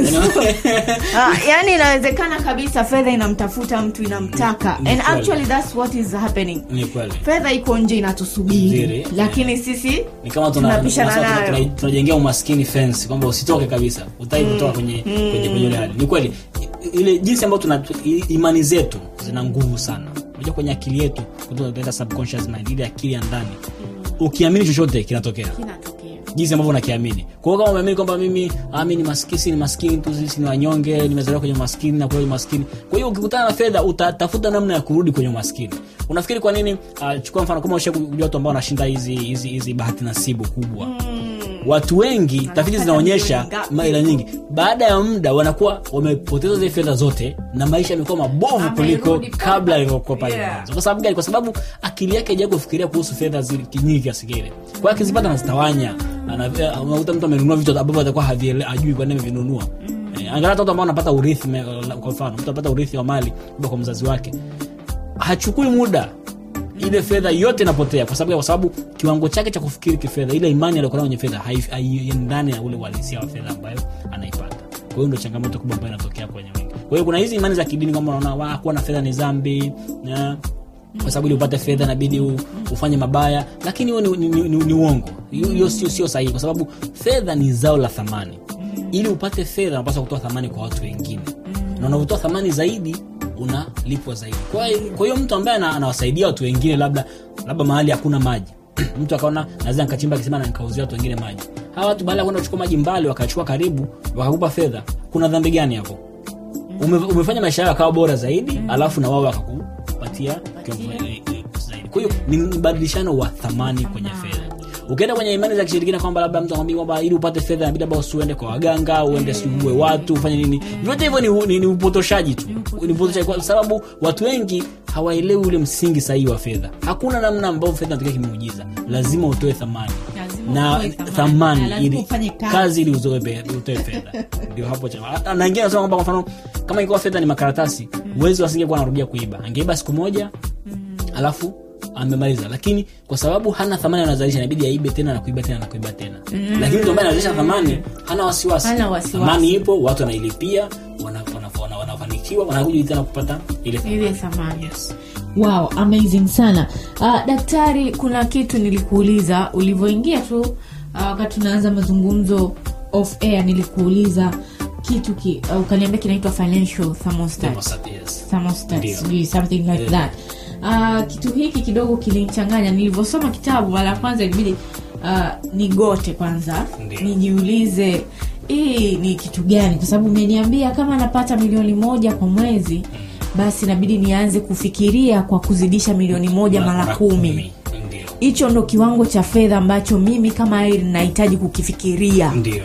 uh, yani inawezekana kabisa fedha inamtafuta mtu inamtaka Ni and kweli. actually that's what is happening ni kweli fedha iko nje inatusubiri Nzuri. lakini sisi ni kama tuna- tunapishana tunasema tuna- nayo tuna- tunajengea umaskini fence kwamba usitoke kabisa utai kutoka kwenye kwenye kwenye ile hali ni kweli I- ile jinsi ambayo tuna i- imani zetu zina nguvu sana unajua kwenye akili yetu kutoka tunaita subconscious mind ile akili ya ndani ukiamini chochote kinatokea kinatokea jinsi ambavyo unakiamini kwa hiyo kama umeamini kwamba mimi ah, mi ni maskini si ni maskini tu sisi ni wanyonge nimezaliwa kwenye umaskini na kwenye umaskini kwa hiyo ukikutana na fedha utatafuta namna ya kurudi kwenye umaskini unafikiri kwa nini uh, chukua mfano kama usha kujua watu ambao wanashinda hizi hizi hizi bahati nasibu kubwa watu wengi tafiti zinaonyesha milioni ngapi? maila nyingi baada ya muda wanakuwa wamepoteza zile fedha zote na maisha yamekuwa mabovu Amerudi kuliko pale kabla pale. alivyokuwa pale Yeah. mwanzo kwa sababu gani kwa sababu akili yake haijai kufikiria kuhusu fedha zi- nyingi kiasi kile kwa hiyo akizipata anazitawanya Ana- eh, unakuta mtu amenunua vitu ambavyo atakuwa haviele- hajui kwa nini amevinunua Eh, angalia hata watu ambao wanapata urithi me- kwa mfano mtu anapata urithi wa mali kutoka kwa mzazi wake hachukui muda ile fedha yote inapotea kwa sababu kwa sababu kiwango chake cha kufikiri kifedha ile imani aliyokuwa nayo kwenye fedha hai- haiendani na ule uhalisia wa fedha ambayo anaipata kwa hiyo ndio changamoto kubwa ambayo inatokea kwenye wengi kwa hiyo kuna hizi imani za kidini kama unaona wa kuwa na fedha ni dhambi na kwa sababu ili upate fedha inabidi u- ufanye mabaya lakini huo ni, ni, ni, ni, ni uongo hiyo hiyo sio sio sahihi kwa sababu fedha ni zao la thamani ili upate fedha unapaswa kutoa thamani kwa watu wengine na unavyotoa thamani zaidi unalipwa zaidi kwa hiyo kwa hiyo mtu ambaye ana- anawasaidia watu wengine labda labda mahali hakuna maji mtu akaona naweza nikachimba kisima na nikauzia watu wengine maji hawa watu baada ya kwenda kuchukua maji mbali wakachukua karibu wakakupa fedha kuna dhambi gani hapo Ume, umefanya maisha yao akawa bora zaidi alafu na wao wakakupatia kiwango, eh, eh, zaidi kwa hiyo ni mbadilishano wa thamani kwenye fedha ukienda kwenye imani za kishirikina kwamba labda mtu akwambia kwamba ili upate fedha inabidi labda usiende kwa waganga uende siuue watu ufanye nini vyote hivyo ni, ni, ni upotoshaji tu ni upotoshaji kwa sababu watu wengi hawaelewi ule msingi sahihi wa fedha hakuna namna ambao fedha inatokea kimuujiza lazima utoe thamani Lazima na utoe thamani. thamani Na lazima ili ufanye kazi. kazi ili uzoe pe- utoe fedha ndio hapo cha hata- na wengine wanasema kwamba kwa mfano kama ingekuwa fedha ni makaratasi uwezi wasingekuwa anarudia kuiba angeiba siku moja alafu amemaliza lakini kwa sababu hana thamani anazalisha inabidi aibe tena na kuiba tena na kuiba tena lakini mtu ambaye anazalisha thamani hana wasiwasi Hana wasiwasi. thamani ipo watu wanailipia wana- wana- wana- wanafanikiwa wanakuja tena kupata ile ile thamani thamani yes. wow amazing sana uh, daktari kuna kitu nilikuuliza ulivyoingia tu uh, wakati tunaanza mazungumzo off air nilikuuliza kitu ki, uh, ukaniambia kinaitwa financial thermostat Thermostat, yes. thermostat Ndio. sijui something like Yeah. that uh, kitu hiki kidogo kilinichanganya nilivyosoma kitabu mara ya kwanza ilibidi uh, nigote kwanza Ndio. nijiulize hii ni kitu gani kwa sababu umeniambia kama napata milioni moja kwa mwezi basi inabidi nianze kufikiria kwa kuzidisha milioni moja mara kumi ndio hicho ndo kiwango cha fedha ambacho mimi kama Irene nahitaji kukifikiria ndio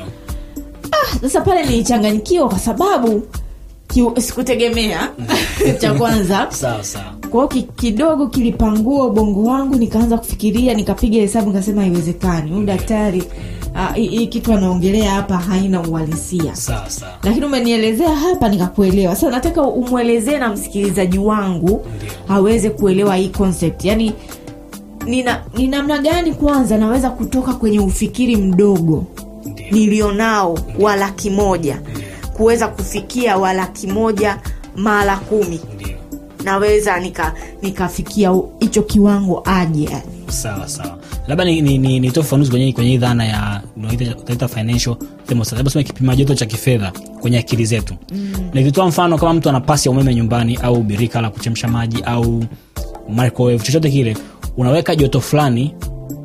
sasa pale nilichanganyikiwa kwa sababu ki- sikutegemea cha kwanza sawa sawa kwao ki, kidogo kilipangua ubongo wangu nikaanza kufikiria nikapiga hesabu nikasema haiwezekani huyu daktari ah, hii hii kitu anaongelea hapa haina uhalisia sawa sawa lakini umenielezea hapa nikakuelewa sasa nataka umwelezee na msikilizaji wangu Ndio. aweze kuelewa hii concept yaani nina ni namna gani kwanza naweza kutoka kwenye ufikiri mdogo nilionao wa laki moja kuweza kufikia wa laki moja mara kumi ndio naweza nika nikafikia u- hicho kiwango aje yani. sawa sawa labda ni, ni, ni, nitoe ufafanuzi kwenye, kwenye hii dhana ya unaita- utaita financial thermostat labda sema kipima joto cha kifedha kwenye akili zetu mm. nikitoa mfano kama mtu ana pasi ya umeme nyumbani au birika la kuchemsha maji au microwave chochote kile unaweka joto fulani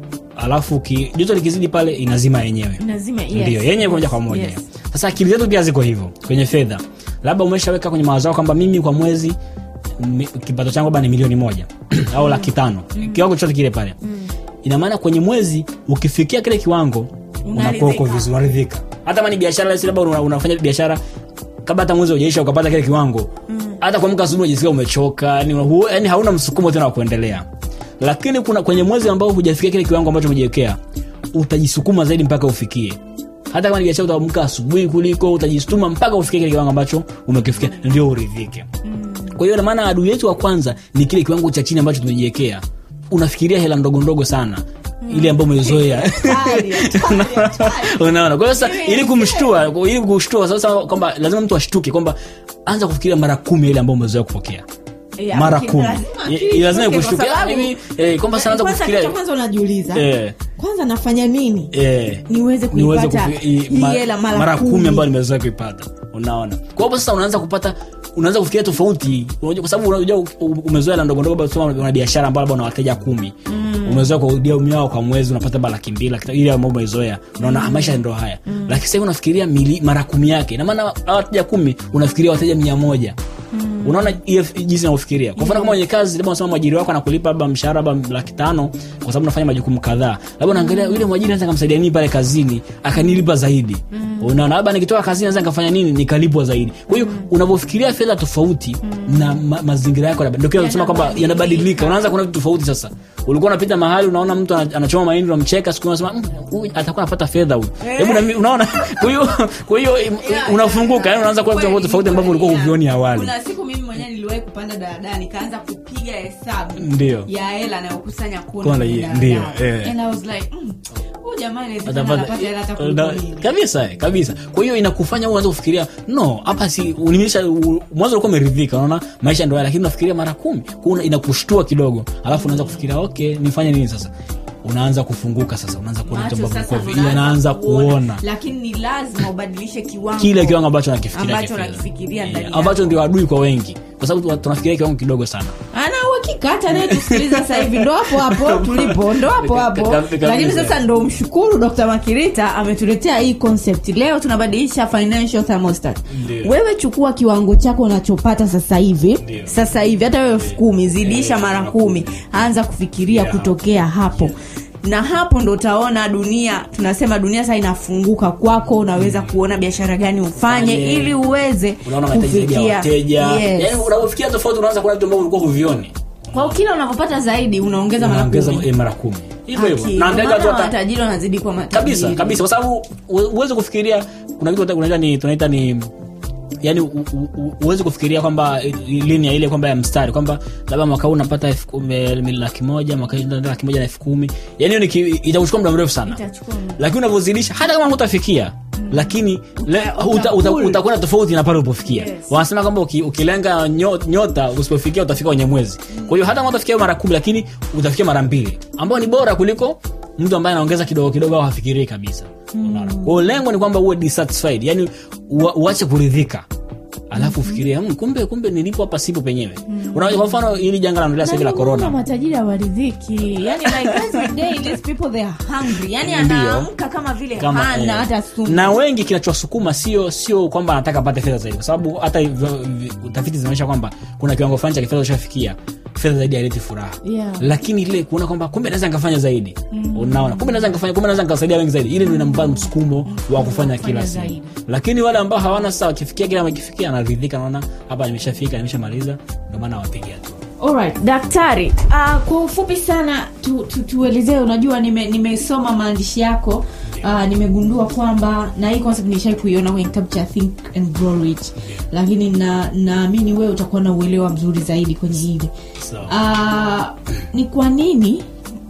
alafu ki, joto likizidi pale inazima yenyewe Lazima, yes. ndio yenyewe moja kwa moja Yes. sasa akili zetu pia ziko hivyo kwenye fedha labda umeshaweka kwenye mawazo yako kwamba mimi kwa mwezi mi- kipato changu labda ni milioni moja au laki tano kiwango chochote kile pale ina maana kwenye mwezi ukifikia kile kiwango unakuwa uko Unaridhika. vizuri unaridhika hata kama ni biashara labda labda una, unafanya biashara kabla hata mwezi ujaisha ukapata kile kiwango hata kuamka asubuhi unajisikia umechoka yani, hu- yani hauna msukumo tena wa kuendelea lakini kuna kwenye mwezi ambao hujafikia kile kiwango ambacho umejiwekea utajisukuma zaidi mpaka ufikie hata kama ni biashara utaamka asubuhi kuliko utajisukuma mpaka ufikie kile kiwango ambacho umekifikia ndio uridhike kwa hiyo namaana adui yetu wa kwanza ni kile kiwango cha chini ambacho tumejiwekea unafikiria hela ndogo ndogo sana ile ambayo umezoea Hatari, hatari, hatari. unaona kwa hiyo sasa ili kumshtua ili kushtua sasa kwamba lazima mtu ashtuke kwamba anza kufikiria mara kumi ile ambayo umezoea kupokea Yeah, mara okay, kumi lazima Ye- akili lazima itoke, ikushtuke kwa sababu- mimi eh, kwamba sasa anza Kwanza kitu cha kufikiria kwanza unajiuliza eh, kwanza nafanya nini eh, niweze niweze kuipata kufi- i- hii ma- hela mara mara kumi kumi. ambayo nimezoea kuipata unaona kwa hapo sasa unaanza kupata unaanza kufikiria tofauti unajua kwa sababu unajua u- u- umezoea la ndogo ndogo basi una una biashara ambayo labda una wateja kumi umezoea kurudia miao kwa mwezi unapata labda laki mbili laki tatu, ile ambayo umezoea unaona ah, maisha ndo haya lakini sasa hivi unafikiria mili, mara kumi yake ina maana hawa wateja kumi unafikiria wateja mia moja unaona hiyo f- jinsi navyofikiria kwa mfano kama mwenye kazi labda unasema mwajiri wako anakulipa labda mshahara labda laki tano kwa sababu unafanya majukumu kadhaa labda unaangalia yule mwajiri anaweza kamsaidia nini pale kazini akanilipa zaidi unaona labda nikitoka kazini naweza nikafanya nini nikalipwa zaidi kwa hiyo unavyofikiria fedha tofauti na ma, mazingira yako labda ndio kile unasema kwamba yanabadilika unaanza kuona vitu tofauti sasa ulikuwa unapita mahali unaona mtu ana- anachoma mahindi unamcheka siku unasema "Mm, huyu atakuwa anapata fedha huyu hebu na mimi unaona kwa hiyo kwa hiyo im- unafunguka yani unaanza kuona vitu Kweli, tofauti ambavyo ulikuwa kweli, huvioni yeah. awali kuna siku mimi mwenyewe niliwahi kupanda daladala nikaanza kupiga hesabu Ndio. ya hela anayokusanya kona Kona, kwenye ye- daladala. ndio, eh. And I was like, mm, huyu jamaa inawezekana Atapata- anapata hela hata na- kuliko mimi. kabisa eh, kabisa kwa hiyo inakufanya uanze kufikiria no hapa si unimisha u- mwanzo ulikuwa umeridhika unaona maisha ndio haya lakini unafikiria mara kumi Kwa hiyo inakushtua kidogo alafu unaanza kufikiria okay nifanye nini sasa unaanza kufunguka sasa unaanza kuona vitu Macho ambavyo sasa vilikuwa ndo vi- unaanza yanaanza kuona lakini ni lazima ubadilishe kiwango kile kiwango ambacho nakifikiria ambacho kifedha. nakifikiria Eh, ndani ambacho yako. ndio adui kwa wengi kwa sababu tuna- tunafikiria kiwango kidogo sana ana uhakika hata anayetusikiliza sasa hivi ndo hapo hapo tulipo ndo hapo hapo Kabisa. lakini sasa ndo mshukuru dr makirita ametuletea hii concept leo tunabadilisha financial thermostat Ndio. wewe chukua kiwango chako unachopata sasa hivi Ndio. sasa hivi hata wewe elfu kumi zidisha mara kumi anza kufikiria Yeah. kutokea hapo na hapo ndo utaona dunia tunasema dunia sasa inafunguka kwako unaweza kuona biashara gani ufanye Fanye. ili uweze unaona mahitaji zaidi ya kufikia wateja Yes. yani unapofikia tofauti unaanza kuona vitu ambavyo ulikuwa huvioni kwa kila unavyopata zaidi unaongeza mara unaongeza kumi eh, mara kumi hivyo hivyo Aki, naangalia ndio watu maana hata matajiri wanazidi kwa matajiri kabisa kabisa kwa sababu u- uweze kufikiria kuna kitu tunaita ni tunaita ni yani u- u- u- uweze kufikiria kwamba eh, linia ile kwamba ya mstari kwamba labda mwaka huu unapata elfu kumi- eh, laki moja mwaka huu unaenda laki moja na elfu kumi yani hiyo ni ki- itakuchukua muda mrefu sana Itachukua muda. lakini unavyozidisha hata kama hutafikia lakini le- uta- uta- pull. utakwenda tofauti na pale ulipofikia Yes. wanasema kwamba uki, ukilenga nyo- nyota usipofikia utafika kwenye mwezi kwa hiyo hata kama utafikia mara kumi lakini utafikia mara mbili ambao ni bora kuliko mtu ambaye anaongeza kidogo kidogo au hafikirii kabisa Unaona? kwa hiyo lengo ni kwamba uwe dissatisfied yani ua- uache kuridhika alafu ufikirie "Hmm, kumbe kumbe nilipo hapa sipo penyewe Unaona, kwa mfano hili janga lanaendelea sasa hivi la Na ndio maana corona matajiri hawaridhiki yani like every day these people they are hungry yani Ndio. anaamka kama vile kama hana eh, hata sumu na wengi kinachowasukuma sio sio kwamba anataka apate fedha zaidi kwa sababu hata hivyo- vi- utafiti zinaonyesha kwamba kuna kiwango fulani cha kifedha ushafikia fedha zaidi haileti furaha Yeah. lakini ile kuona kwamba kumbe naweza nikafanya zaidi unaona kumbe naweza nikafanya kumbe naweza nikasaidia wengi zaidi ile ndio inampa msukumo wa kufanya kila siku zaidi. lakini wale ambao hawana sasa wakifikia kile wamekifikia anaridhika naona hapa nimeshafika nimeshamaliza ndio maana wapigia tu Alright, daktari uh, kwa ufupi sana tu, tu, tuelezee unajua nime- nimesoma maandishi yako uh, nimegundua kwamba na hii concept nishai kuiona kwenye kitabu cha think and grow rich lakini na naamini wewe utakuwa na uelewa mzuri zaidi kwenye hili Sawa. uh, ni kwa nini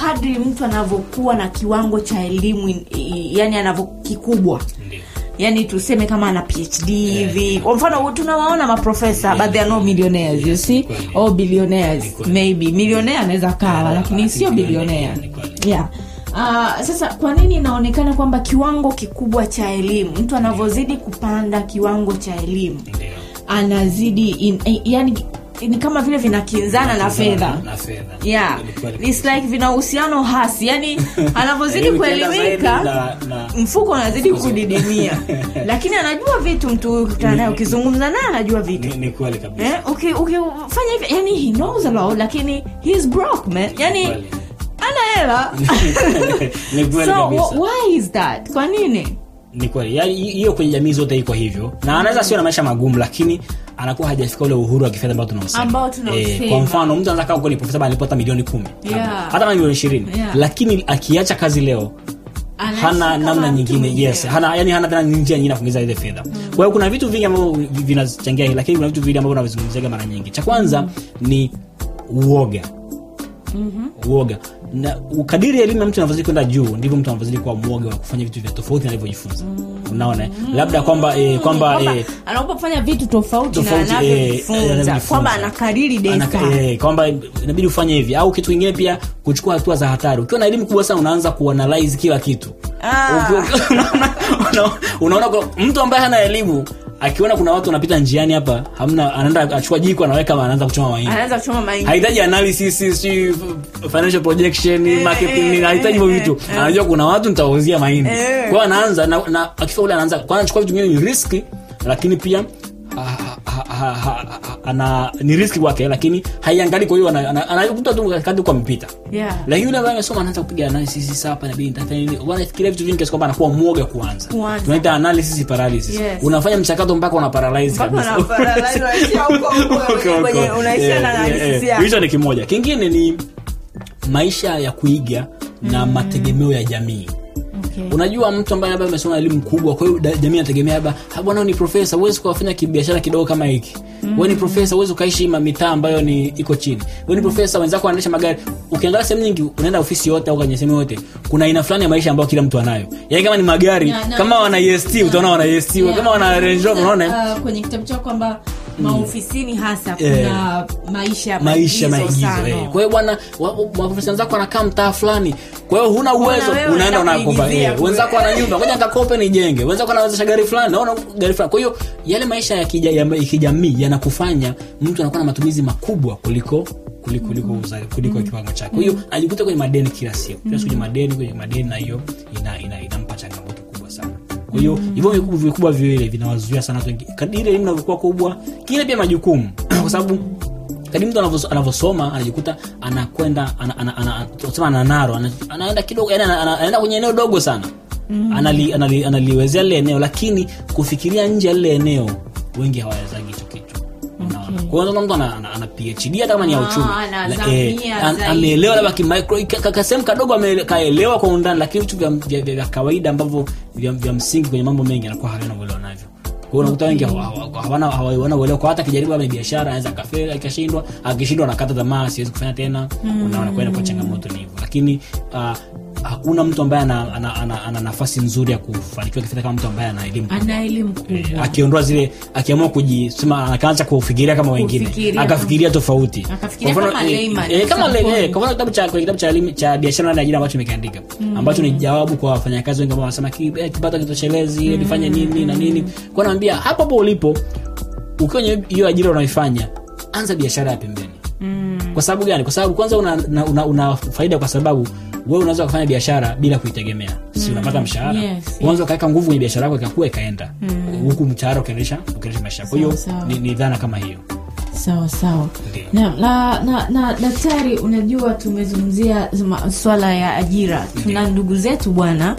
kadri mtu anavyokuwa na kiwango cha elimu in- i- yani anavyokikubwa Ndio. yani tuseme kama ana phd hivi kwa mfano tunawaona maprofesa but they are no millionaires you see Kweli. or billionaires Ni kweli. maybe millionaire anaweza kawa lakini sio billionaire Ni kweli. yeah Uh, sasa kwa nini inaonekana kwamba kiwango kikubwa cha elimu mtu anavyozidi kupanda kiwango cha elimu Ndio. anazidi in, eh, yani ni kama vile vinakinzana na fedha Na fedha. yeah Ni kweli. It's like vina uhusiano hasi yani anavyozidi Yaani ukienda kuelimika zaidi na- na- mfuko unazidi kudidimia lakini anajua vitu mtu ukikutana naye ukizungumza naye anajua vitu Ni- ni kweli kabisa Eh, uki- ukifanya hivi yani he knows a lot lakini he's broke man yani Kweli. ana hela Ni kweli so kabisa. wh- why is that kwa nini ni kweli Yaani, hi- hiyo kwenye jamii zote iko hivyo na anaweza sio na maisha magumu lakini anakuwa hajafika ule uhuru wa kifedha ambao tunausema Ambao tunausema. kwa mfano mtu anaweza kaa huko ni profesa bali alipata milioni kumi Yeah. hata kama milioni ishirini Yeah. lakini akiacha kazi leo Anaishi hana kama namna mtu nyingine mwingine. yes hana yani hana tena njia nyingine ya kuingiza ile fedha kwa hiyo kuna vitu vingi ambavyo vi- vinachangia hili lakini kuna vitu vingi ambavyo navizungumziaga mara nyingi cha kwanza ni uoga uoga na kadiri elimu ya mtu inavyozidi kwenda juu ndivyo mtu anavyozidi kuwa mwoga wa kufanya vitu vya tofauti na alivyojifunza unaona eh? labda kwamba eh, kwamba kwamba eh, anapofanya vitu tofauti, Tofauti, na eh, anavyojifunza anavyojifunza. kwamba anakariri Anaka- desa eh, kwamba inabidi ufanye hivi au kitu kingine pia kuchukua hatua za hatari ukiwa na elimu kubwa sana unaanza kuanalyze kila kitu Ah. Uki- uki- unaona- unaona- unaona kwa- mtu ambaye hana elimu akiona kuna watu wanapita njiani hapa hamna anaenda achukua jiko anaweka anaanza kuchoma mahindi anaanza kuchoma mahindi hahitaji analysis si financial projection marketing nini, hahitaji hivyo vitu anajua kuna watu nitawauzia mahindi Eh. kwa hiyo anaanza na, na akifika ule anaanza kwa anachukua vitu vingine ni riski lakini pia ha- ha- ha- ha- ha- ana ni riski kwake lakini haiangalii kwa hiyo ana- ana- anakuta tu katikati huko amepita Yeah. lakini yule ambaye amesoma anaanza kupiga analysis sasa hapa inabidi nitafanya nini wanafikiria vitu vingi kiasi kwamba anakuwa mwoga kuanza Kuanza. tunaita analysis paralysis Yes. unafanya mchakato mpaka una paralyze Mpaka kabisa una paralyze, unaishia huko huko, Huko, huko. kwenye- unaishia na Eh, analysis eh, eh. yako. hicho ni kimoja kingine ni maisha ya kuiga na mategemeo ya jamii Okay. unajua mtu ambaye labda amesoma elimu kubwa kwa hiyo da- jamii anategemea labda "Ah, bwana wewe ni profesa huwezi kuwafanya kibiashara kidogo kama hiki wewe ni profesa huwezi ukaishi ma- mitaa ambayo ni iko chini wewe ni profesa wenzako wanaendesha magari ukiangalia sehemu nyingi unaenda ofisi yote au kwenye sehemu yote kuna aina fulani ya maisha ambayo kila mtu anayo yaani kama ni magari Na- na- kama wana est utaona wana est Yeah. kama wana range rover unaona Uh, kwenye kitabu chao kwamba maofisini hasa Eh. kuna maisha maisha maigizo maigizo sana. eh. kwa hiyo bwana wa- wa- maprofesa wenzako wanakaa mtaa fulani kwa hiyo huna uwezo wewe unaenda unaenda unakopa kuigizia eh. kule. wenzako wana nyumba ngoja nikakope nijenge wenzako wanawezesha gari fulani naona gari fulani kwa hiyo yale maisha ya kija- ya kijamii yanakufanya mtu anakuwa na matumizi makubwa kuliko kuliko kuliko, uza- kuliko kiwango chake kwa hiyo ajikuta kwenye madeni kila siku kila siku kwenye madeni kwenye madeni na hiyo ina, ina, inampa changamoto kubwa sana kwa hiyo hivyo vikubwa vikubwa viwili vinawazuia sana watu wengi kadiri elimu inavyokuwa kubwa kile pia majukumu kwa sababu kadi mtu anavyo- anavyosoma anajikuta anakwenda ana- ana- ana- tunasema ananaro ana- anaenda kidogo yani ana- ana- anaenda kwenye eneo dogo sana anali, anali, analiwezea lile eneo lakini kufikiria nje ya lile eneo wengi hawawezagi hicho kitu Unaona? kwa hiyo unaona mtu ana, ana, ana phd hata kama ni ya Ah, uchumi anazamia La- an- zaidi. ameelewa labda kimicro ka- ka- kasehemu kadogo ame- kaelewa kwa undani lakini vitu vya, vya, vya, vya kawaida ambavyo vya, vya msingi kwenye mambo mengi anakuwa havina uelewa navyo kwa hiyo unakuta wengi hawa- hawa- hawana hawana uelewa kwa hata akijaribu labda biashara anaweza akafeli akashindwa akishindwa anakata tamaa siwezi kufanya tena unaona kwenda kwa changamoto ni hivyo lakini ah, hakuna mtu ambaye ana, ana, ana, ana nafasi nzuri ya kufanikiwa kifedha kama mtu ambaye ana elimu ana elimu kubwa akiondoa zile akiamua kujisema akaanza kufikiria kama wengine Kufikiria akafikiria tofauti Akafikiria Kwa mfano, kama eh, layman, eh, kama example. le- eh, kwa mfano kitabu cha kwenye kitabu cha elimu cha biashara na ajira ambacho nimekiandika ambacho ni jawabu kwa wafanyakazi wengi ambao wanasema ki- eh, kipato kitoshelezi mm. nifanye nini na nini kwa naambia hapo hapo ulipo ukiwa kwenye hiyo ajira unaoifanya anza biashara ya pembeni kwa sababu gani kwa sababu kwanza una, una, una, una faida kwa sababu wewe unaweza kufanya biashara bila kuitegemea si unapata mshahara Yes, yes. unaweza ukaweka nguvu kwenye biashara yako ikakua ikaenda huku mshahara ukiendesha ukiendesha maisha kwa hiyo Sawa, sawa. ni, ni dhana kama hiyo sawa sawa Ndio. na, na, na, na daktari unajua tumezungumzia zma- swala ya ajira tuna ndugu zetu bwana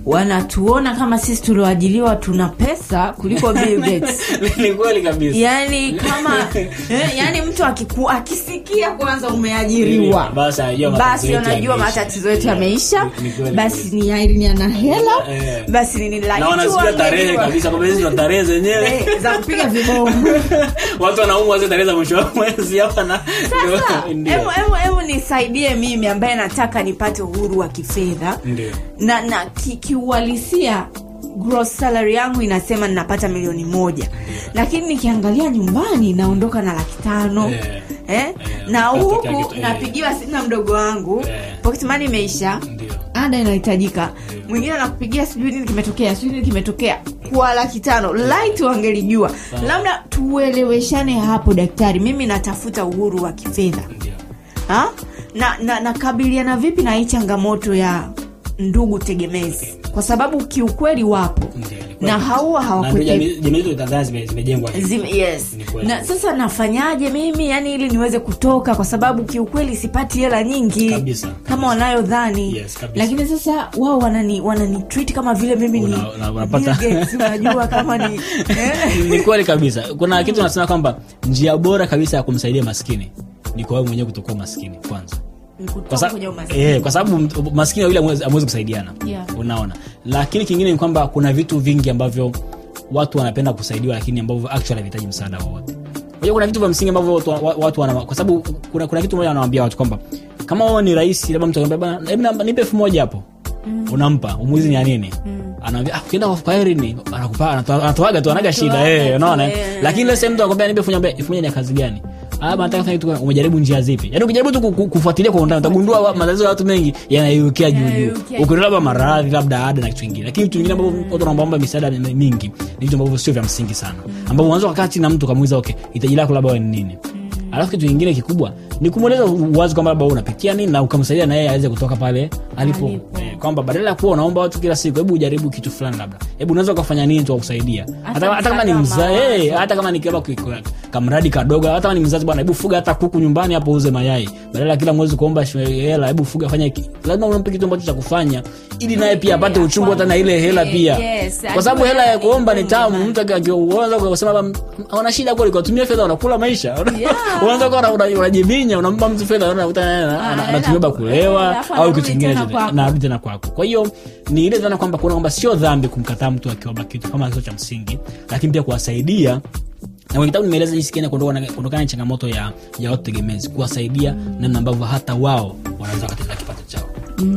wanatuona kama sisi tulioajiliwa tuna pesa kuliko Bill Gates. ni kweli kabisa yani kama eh, yani mtu akiku, akisikia kwanza umeajiriwa Basi anajua matatizo basi yetu anajua yameisha. matatizo yetu yameisha Ni- ni kweli basi ni Irene ana hela Eh. basi ni nini na lakini wanasikia tarehe tuangejua. kabisa kwamba hizi ndo tarehe zenyewe Eh, za kupiga vibomu watu wanaumwa zile tarehe za mwisho wa mwezi hapa na sasa Ndio. hebu hebu hebu nisaidie mimi ambaye nataka nipate uhuru wa kifedha Ndio. na na ki- kiuhalisia gross salary yangu inasema ninapata milioni moja lakini nikiangalia nyumbani naondoka na laki tano Eh. eh? na Katokea huku kitu, eh. napigiwa simu na mdogo wangu Eh. pocket money imeisha Ndio. ada inahitajika mwingine anakupigia sijui nini kimetokea sijui nini kimetokea kwa laki tano light wangelijua labda tueleweshane hapo daktari mimi natafuta uhuru wa kifedha Ndio. ha? na na nakabiliana vipi na hii changamoto ya ndugu tegemezi kwa sababu kiukweli wapo Ndio, ni kweli. na haua Na ndio hawakwete jamii jamii zetu Tanzania zime- zimejengwa hivi. Zim, yes Ni kweli. na sasa nafanyaje mimi yani ili niweze kutoka kwa sababu kiukweli sipati hela nyingi Kabisa, kama kabisa. wanayodhani Yes, kabisa. lakini sasa wao wanani wanani treat kama vile mimi ni Una- una- unapata- Bill Gates, unajua kama ni eh? ni kweli kabisa kuna kitu nasema kwamba njia bora kabisa ya kumsaidia maskini ni kwa wewe mwenyewe kutokuwa maskini kwanza Ni kutoka kwa, sa- kwenye umaskini. eh, kwa sababu m- maskini wawili hamwezi hamwezi kusaidiana Yeah. unaona lakini kingine ni kwamba kuna vitu vingi ambavyo watu wanapenda kusaidiwa lakini ambavyo actually havihitaji msaada wowote kwa hiyo kuna vitu vya msingi ambavyo watu, wa- watu wana, kwa sababu kuna, kuna kitu moja anawambia watu kwamba kama wewe ni rahisi labda mtu akwambia bana hebu na- nipe elfu moja hapo unampa umuizi ni ya nini anaambia ah, ukienda kwa Irene anakupa anatoa- anatoaga tu anaga shida Anatoaga eh tu, unaona eh. eh. lakini leo mtu akwambia nipe elfu moja elfu moja ni ya kazi gani Ah, bana, nataka kufanya kitu gani? umejaribu njia zipi yaani ukijaribu tu ku- ku- kufuatilia kwa undani utagundua wa- matatizo ya watu mengi yanaiukia juu juu Yanaiukia ukiona labda maradhi labda ada na kitu kingine lakini vitu vingine ambavyo watu wanaombaomba misaada mi- mingi ni vitu ambavyo sio vya msingi sana ambavyo unaweza kukaa chini na mtu ukamuuliza okay hitaji lako labda wewe ni nini alafu kitu kingine kikubwa ni kumweleza wazi kwamba labda wewe unapitia nini na ukamsaidia na yeye aweze kutoka pale alipo Alipo. Eh, kwamba badala ya kuwa unaomba watu kila siku hebu ujaribu kitu fulani labda hebu unaweza ukafanya nini tu wakusaidia hata, hata kama ni msaada wa mza, mawazo. eh, hata kama ni kama ki- ki- kamradi kadogo hata kama ni mzazi bwana hebu fuga hata kuku nyumbani hapo uze mayai badala ya kila mwezi kuomba shi- hela hebu fuga fanya ki- lazima unampe kitu ambacho cha kufanya ili naye pia apate uchungu hata na ile hela pia Yes, kwa sababu ajue hela ya kuomba ni iko tamu nyumbani. mtu akianza kusema labda wana shida kweli kwa tumia fedha unakula maisha Yeah. unaanza kuwa una- una- unajiminya unampa mtu fedha unaona uta- ana- anaenda anatumia ba ku- kulewa alafu au anarudi kitu kingine tena chochote. kwako. narudi tena kwako kwa hiyo ni ile dhana kwamba kuona kwamba sio dhambi kumkataa mtu akiomba kitu kama sio cha msingi lakini pia kuwasaidia na kwenye kitabu nimeeleza jinsi gani kuondokana na- kuondokana na changamoto ya, ya watu tegemezi kuwasaidia namna ambavyo hata wao wanaweza wakatenda kipato chao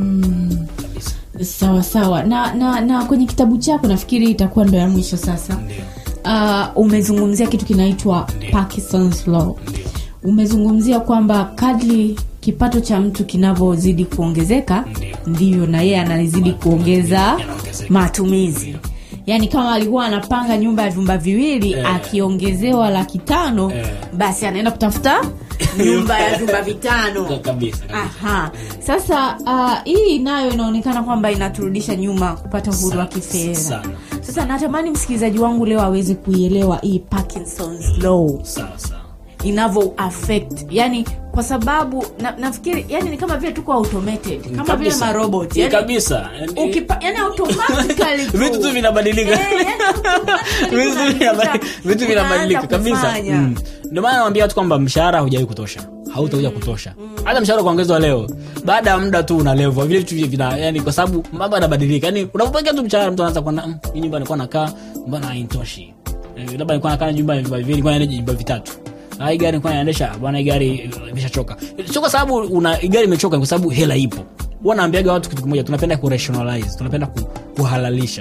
kabisa sawa sawa na, na na kwenye kitabu chako nafikiri itakuwa ndo ya mwisho sasa ndio uh, umezungumzia kitu kinaitwa Ndio. Parkinson's law ndio umezungumzia kwamba kadri kipato cha mtu kinavyozidi kuongezeka Ndio. ndivyo na yeye anazidi kuongeza Yanaongezeka. matumizi yaani kama alikuwa anapanga nyumba ya vyumba viwili Eh. akiongezewa laki tano Eh. basi anaenda kutafuta nyumba ya vyumba vitano kabisa kabisa. Aha. Sasa uh, hii nayo inaonekana kwamba inaturudisha nyuma kupata uhuru wa Sana, kifedha. sana. Sasa natamani msikilizaji wangu leo aweze kuielewa hii Parkinson's law sawa sawa inavyo affect, yani kwa sababu na, nafikiri yani ni kama vile tuko automated kama vile Kabisa. marobot Ni yani, kabisa Yani- ukipa, yani automatically tu. vitu tu vinabadilika Eh, yani automatically Vitu unaanza- vinabadilika- vitu vinabadilika unaanza kabisa kufanya. Mm. ndio maana nawambia watu kwamba mshahara haujawahi kutosha hautakuja kutosha hata mshahara kuongezwa leo baada ya muda tu unalevwa vile vitu vina yani kwa sababu mambo yanabadilika yani unapopokea tu mshahara mtu anaanza kuona "Mm, hii nyumba nilikuwa nakaa mbona hainitoshi Eh, labda nilikuwa nakaa na nyumba ya vyumba viwili nilikuwa naenda nyumba vitatu Ah, hii gari nilikuwa naendesha bwana hii gari eh, imeshachoka sio kwa sababu una hii gari imechoka ni kwa sababu hela ipo huwa naambiaga watu kitu kimoja tunapenda kurationalize tunapenda ku, kuhalalisha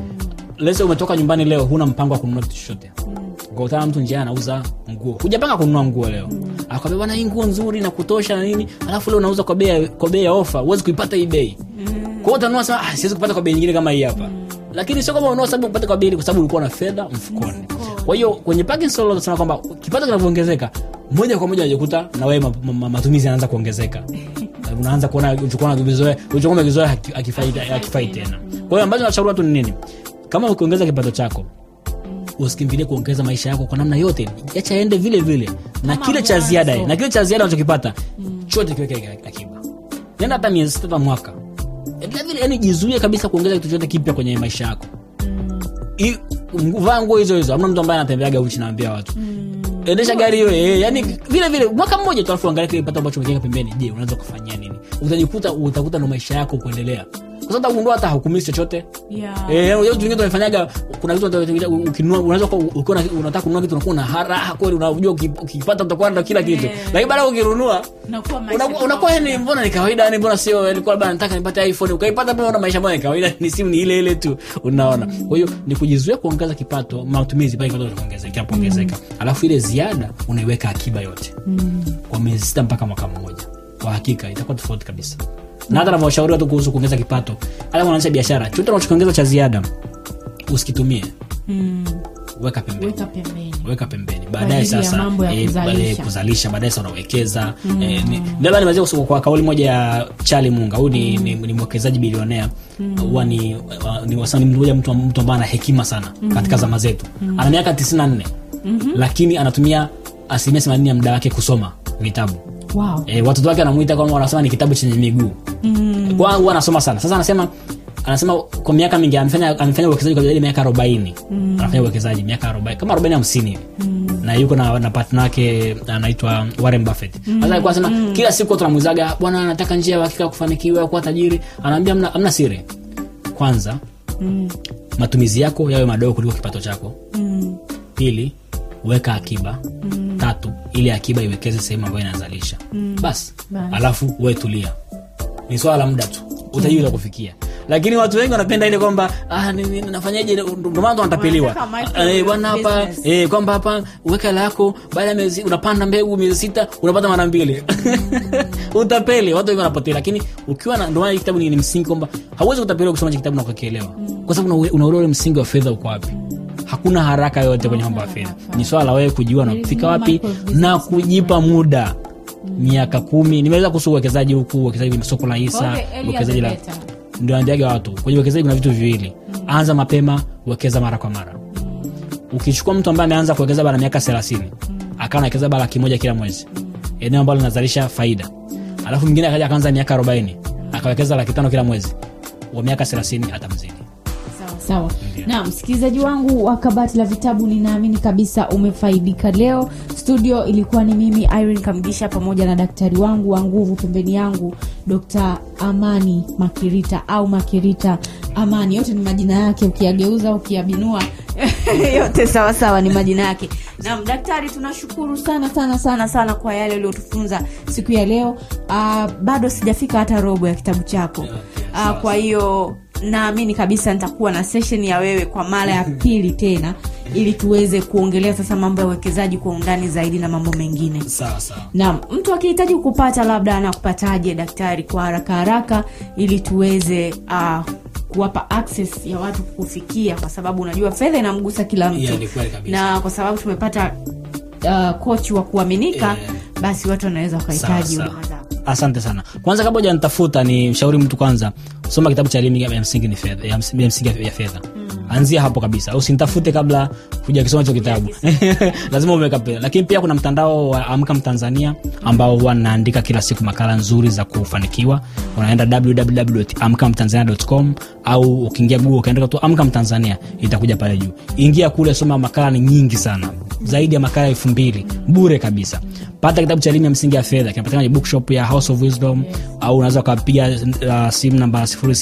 lese umetoka nyumbani leo huna mpango wa kununua kitu chochote ukakutana mtu njia anauza nguo hujapanga kununua nguo leo akwambia bwana hii nguo nzuri na kutosha na nini alafu leo unauza kwa bei ya- kwa bei ya ofa huwezi kuipata hii bei kwa hiyo utanunua sema ah, siwezi kupata kwa bei nyingine kama hii hapa lakini sio kama ununua sababu upate kwa bei ile kwa sababu ulikuwa na fedha mfukoni kwa hiyo kwenye Parkinson law tunasema kwamba kipato kinavyoongezeka moja kwa moja unajikuta na wewe ma- ma- ma- matumizi yanaanza kuongezeka unaanza kuona ulichokuwa unakizoea ulichokuwa umekizoea haki- hakifai hakifai tena kwa hiyo ambacho nashauri watu ni nini kama ukiongeza kipato chako usikimbilie kuongeza maisha yako kwa namna yote acha ende vile vile na kile cha mwanzo. ziada na kile cha ziada unachokipata chote kiweke akiba nenda hata miezi sita hata mwaka endelea vile yani jizuie kabisa kuongeza kitu chochote kipya kwenye maisha yako I- vaa nguo hizo hizo amna mtu ambaye anatembeaga uchi naambia watu endesha gari hiyo eh, yani vile vile mwaka mmoja tu alafu angalia kile kipato ambacho umekiweka pembeni je unaweza kufanyia nini utajikuta utakuta ndo maisha yako kuendelea kwa sababu utagundua hata hukumisi chochote Yeah. Eh, yaani vitu vingine tumefanyaga kuna vitu unataka- ukinunua unaweza kuwa- ukiwa na- unataka kununua kitu unakuwa na haraha kweli unajua uki- ukipata utakuwa na kila kitu lakini baada ya ukinunua Unakuwa maisha unakuwa unakuwa yani mbona ni kawaida yani mbona sio yani kwa labda nataka nipate iPhone ukaipata mbona maisha mbona ni kawaida ni simu ni ile ile tu unaona kwa hiyo ni kujizuia kuongeza kipato matumizi pale kipato kinaongezeka kinapoongezeka alafu ile ziada unaiweka akiba yote kwa miezi sita mpaka mwaka mmoja kwa hakika itakuwa tofauti kabisa na hata navyoshauri watu kuhusu kuongeza kipato hata unaanzisha biashara chote unachokiongeza cha ziada usikitumie weka pembeni weka pembeni weka pembeni baadaye ajili ya sasa mambo ya eh, kuzalisha. baadaye kuzalisha baadaye sasa unawekeza eh, ni- labda nimeweza kusema kwa kauli moja ya Charlie Munga huyu ni, ni, ni mwekezaji bilionea huwa ni, uh, ni wasani mmoja mtu mtu ambaye ana hekima sana katika zama zetu ana miaka 94 lakini anatumia asilimia 80 ya muda wake kusoma vitabu wow. e, watoto wake anamuita kwamba wanasema ni kitabu chenye miguu mm. kwa huwa anasoma sana sasa anasema anasema kwa miaka mingi amefanya amefanya uwekezaji kwa zaidi ya miaka 40 mm. anafanya uwekezaji miaka 40 kama 40 50 hivi na yuko na, na partner wake anaitwa Warren Buffett sasa alikuwa anasema kila siku watu wanamuulizaga bwana anataka njia ya hakika ya kufanikiwa kuwa tajiri anaambia amna, amna siri kwanza matumizi yako yawe madogo kuliko kipato chako pili weka akiba tatu ili akiba iwekeze sehemu ambayo inazalisha basi Basi. alafu we tulia ni swala la muda tu utajui utakufikia lakini watu wengi wanapenda ile kwamba ah, ni- ni- nafanyaje ndio maana wanatapeliwa Wanataka micro Eh, bwana hapa business. eh, kwamba hapa weka hela yako baada ya miezi unapanda mbegu miezi sita unapata mara mbili utapeli watu wengi wanapotea lakini ukiwa na ndio maana hii kitabu ni, ni msingi kwamba hauwezi kutapeliwa kusoma hiki kitabu na kukielewa kwa sababu una- unaelewa ule msingi wa fedha uko wapi hakuna haraka yoyote kwenye mambo ya fedha ni swala la wewe kujua There is nafika no wapi micro business na kujipa muda miaka kumi nimeweza kuhusu uwekezaji huku uwekezaji kwenye soko la hisa Okay, earlier uwekezaji the la better. ndio naambiaga watu kwenye uwekezaji kuna vitu viwili anza mapema wekeza mara kwa mara ukichukua mtu ambaye ameanza kuwekeza bara miaka thelathini akawa nawekeza bara laki moja kila mwezi eneo ambalo linazalisha faida alafu mwingine akaja akaanza miaka arobaini akawekeza laki tano kila mwezi wa miaka thelathini atamzidi sawa sawa na msikilizaji wangu wa kabati la vitabu ninaamini kabisa umefaidika leo studio ilikuwa ni mimi irene kamgisha pamoja na daktari wangu wa nguvu pembeni yangu dr amani makirita au makirita amani yote ni majina yake ukiyageuza ukiyabinua yote sawa sawa ni majina yake nam daktari tunashukuru sana sana sana sana kwa yale uliotufunza siku ya leo uh, bado sijafika hata robo ya kitabu chako uh, kwa hiyo naamini kabisa nitakuwa na session ya wewe kwa mara ya pili tena ili tuweze kuongelea sasa mambo ya uwekezaji kwa undani zaidi na mambo mengine sawa sawa na mtu akihitaji kupata labda anakupataje daktari kwa haraka haraka ili tuweze uh, kuwapa access ya watu kufikia kwa sababu unajua fedha inamgusa kila mtu Yeah, ni kweli kabisa. na kwa sababu tumepata uh, kochi wa kuaminika Yeah. basi watu wanaweza wakahitaji Sawa, huduma sawa. zako asante sana kwanza kabla ujanitafuta ni mshauri mtu kwanza soma kitabu cha elimu ya msingi ni fedha ya ms- ya msingi ya fedha anzia hapo kabisa usinitafute kabla hujakisoma hicho kitabu lazima umeweka pesa lakini pia kuna mtandao wa amka mtanzania ambao huwa naandika kila siku makala nzuri za kufanikiwa unaenda www.amkamtanzania.com au ukiingia google ukaandika tu amka mtanzania itakuja pale juu ingia kule soma makala ni nyingi sana zaidi ya makala elfu mbili bure kabisa pata kitabu cha elimu ya msingi ya fedha kinapatikana kwenye bookshop ya house of wisdom au unaweza ukapiga uh, simu namba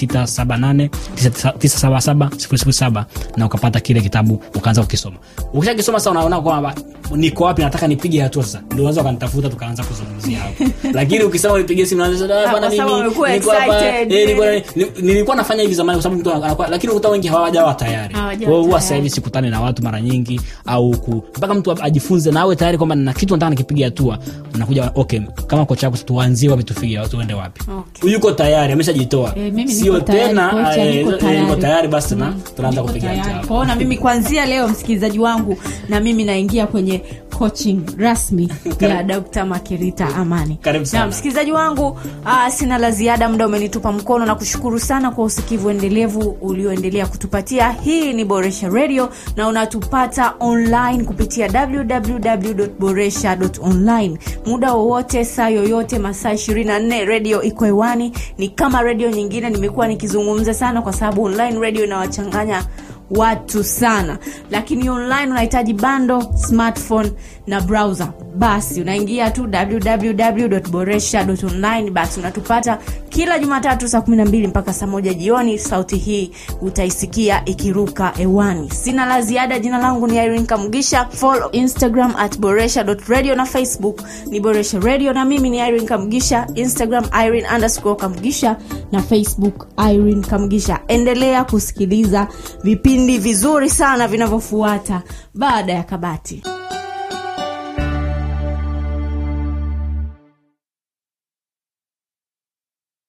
678977007 na ukapata kile kitabu ukaanza kukisoma ukishakisoma sasa unaona kwamba niko wapi nataka nipige hatua sasa ndio unaweza ukanitafuta tukaanza kuzungumzia hapo lakini ukisema unipigie simu naanza sasa, "Ah, bwana kwa sababu mimi umekuwa niko hapa excited." eh, niko ni- nilikuwa nafanya hivi zamani kwa sababu mtu anakuwa lakini ukuta wengi hawajawa tayari Hawajawa Kwa hiyo huwa tayari. sasa hivi sikutane na watu mara nyingi au ku, mpaka mtu ajifunze na awe tayari kwamba na kitu nataka nikipiga hatua nakuja okay kama kocha wako tuanzie wapi tufike tuende wapi Okay. yuko tayari ameshajitoa Eh, mimi sio niko tayari, tena kocha, eh, niko eh, tayari. niko tayari basi na Mm, tunaanza niko kupiga tayari. hatua Kwa hiyo na mimi kuanzia leo msikilizaji wangu na mimi naingia kwenye coaching rasmi ya dr makirita amani Karibu sana. na msikilizaji wangu uh, sina la ziada muda umenitupa mkono na kushukuru sana kwa usikivu endelevu ulioendelea kutupatia hii ni boresha radio na unatupata online kupitia www.boresha.online muda wowote saa yoyote masaa 24 radio iko hewani ni kama redio nyingine nimekuwa nikizungumza sana kwa sababu online radio inawachanganya watu sana lakini online unahitaji bando smartphone na browser basi unaingia tu www.boresha.online basi unatupata kila jumatatu saa 12 mpaka saa moja jioni sauti hii utaisikia ikiruka hewani sina la ziada jina langu ni irene kamgisha follow instagram at boresha.radio na facebook ni boresha radio na mimi ni irene kamgisha instagram irene underscore kamgisha na facebook irene kamgisha endelea kusikiliza vipindi vizuri sana vinavyofuata baada ya kabati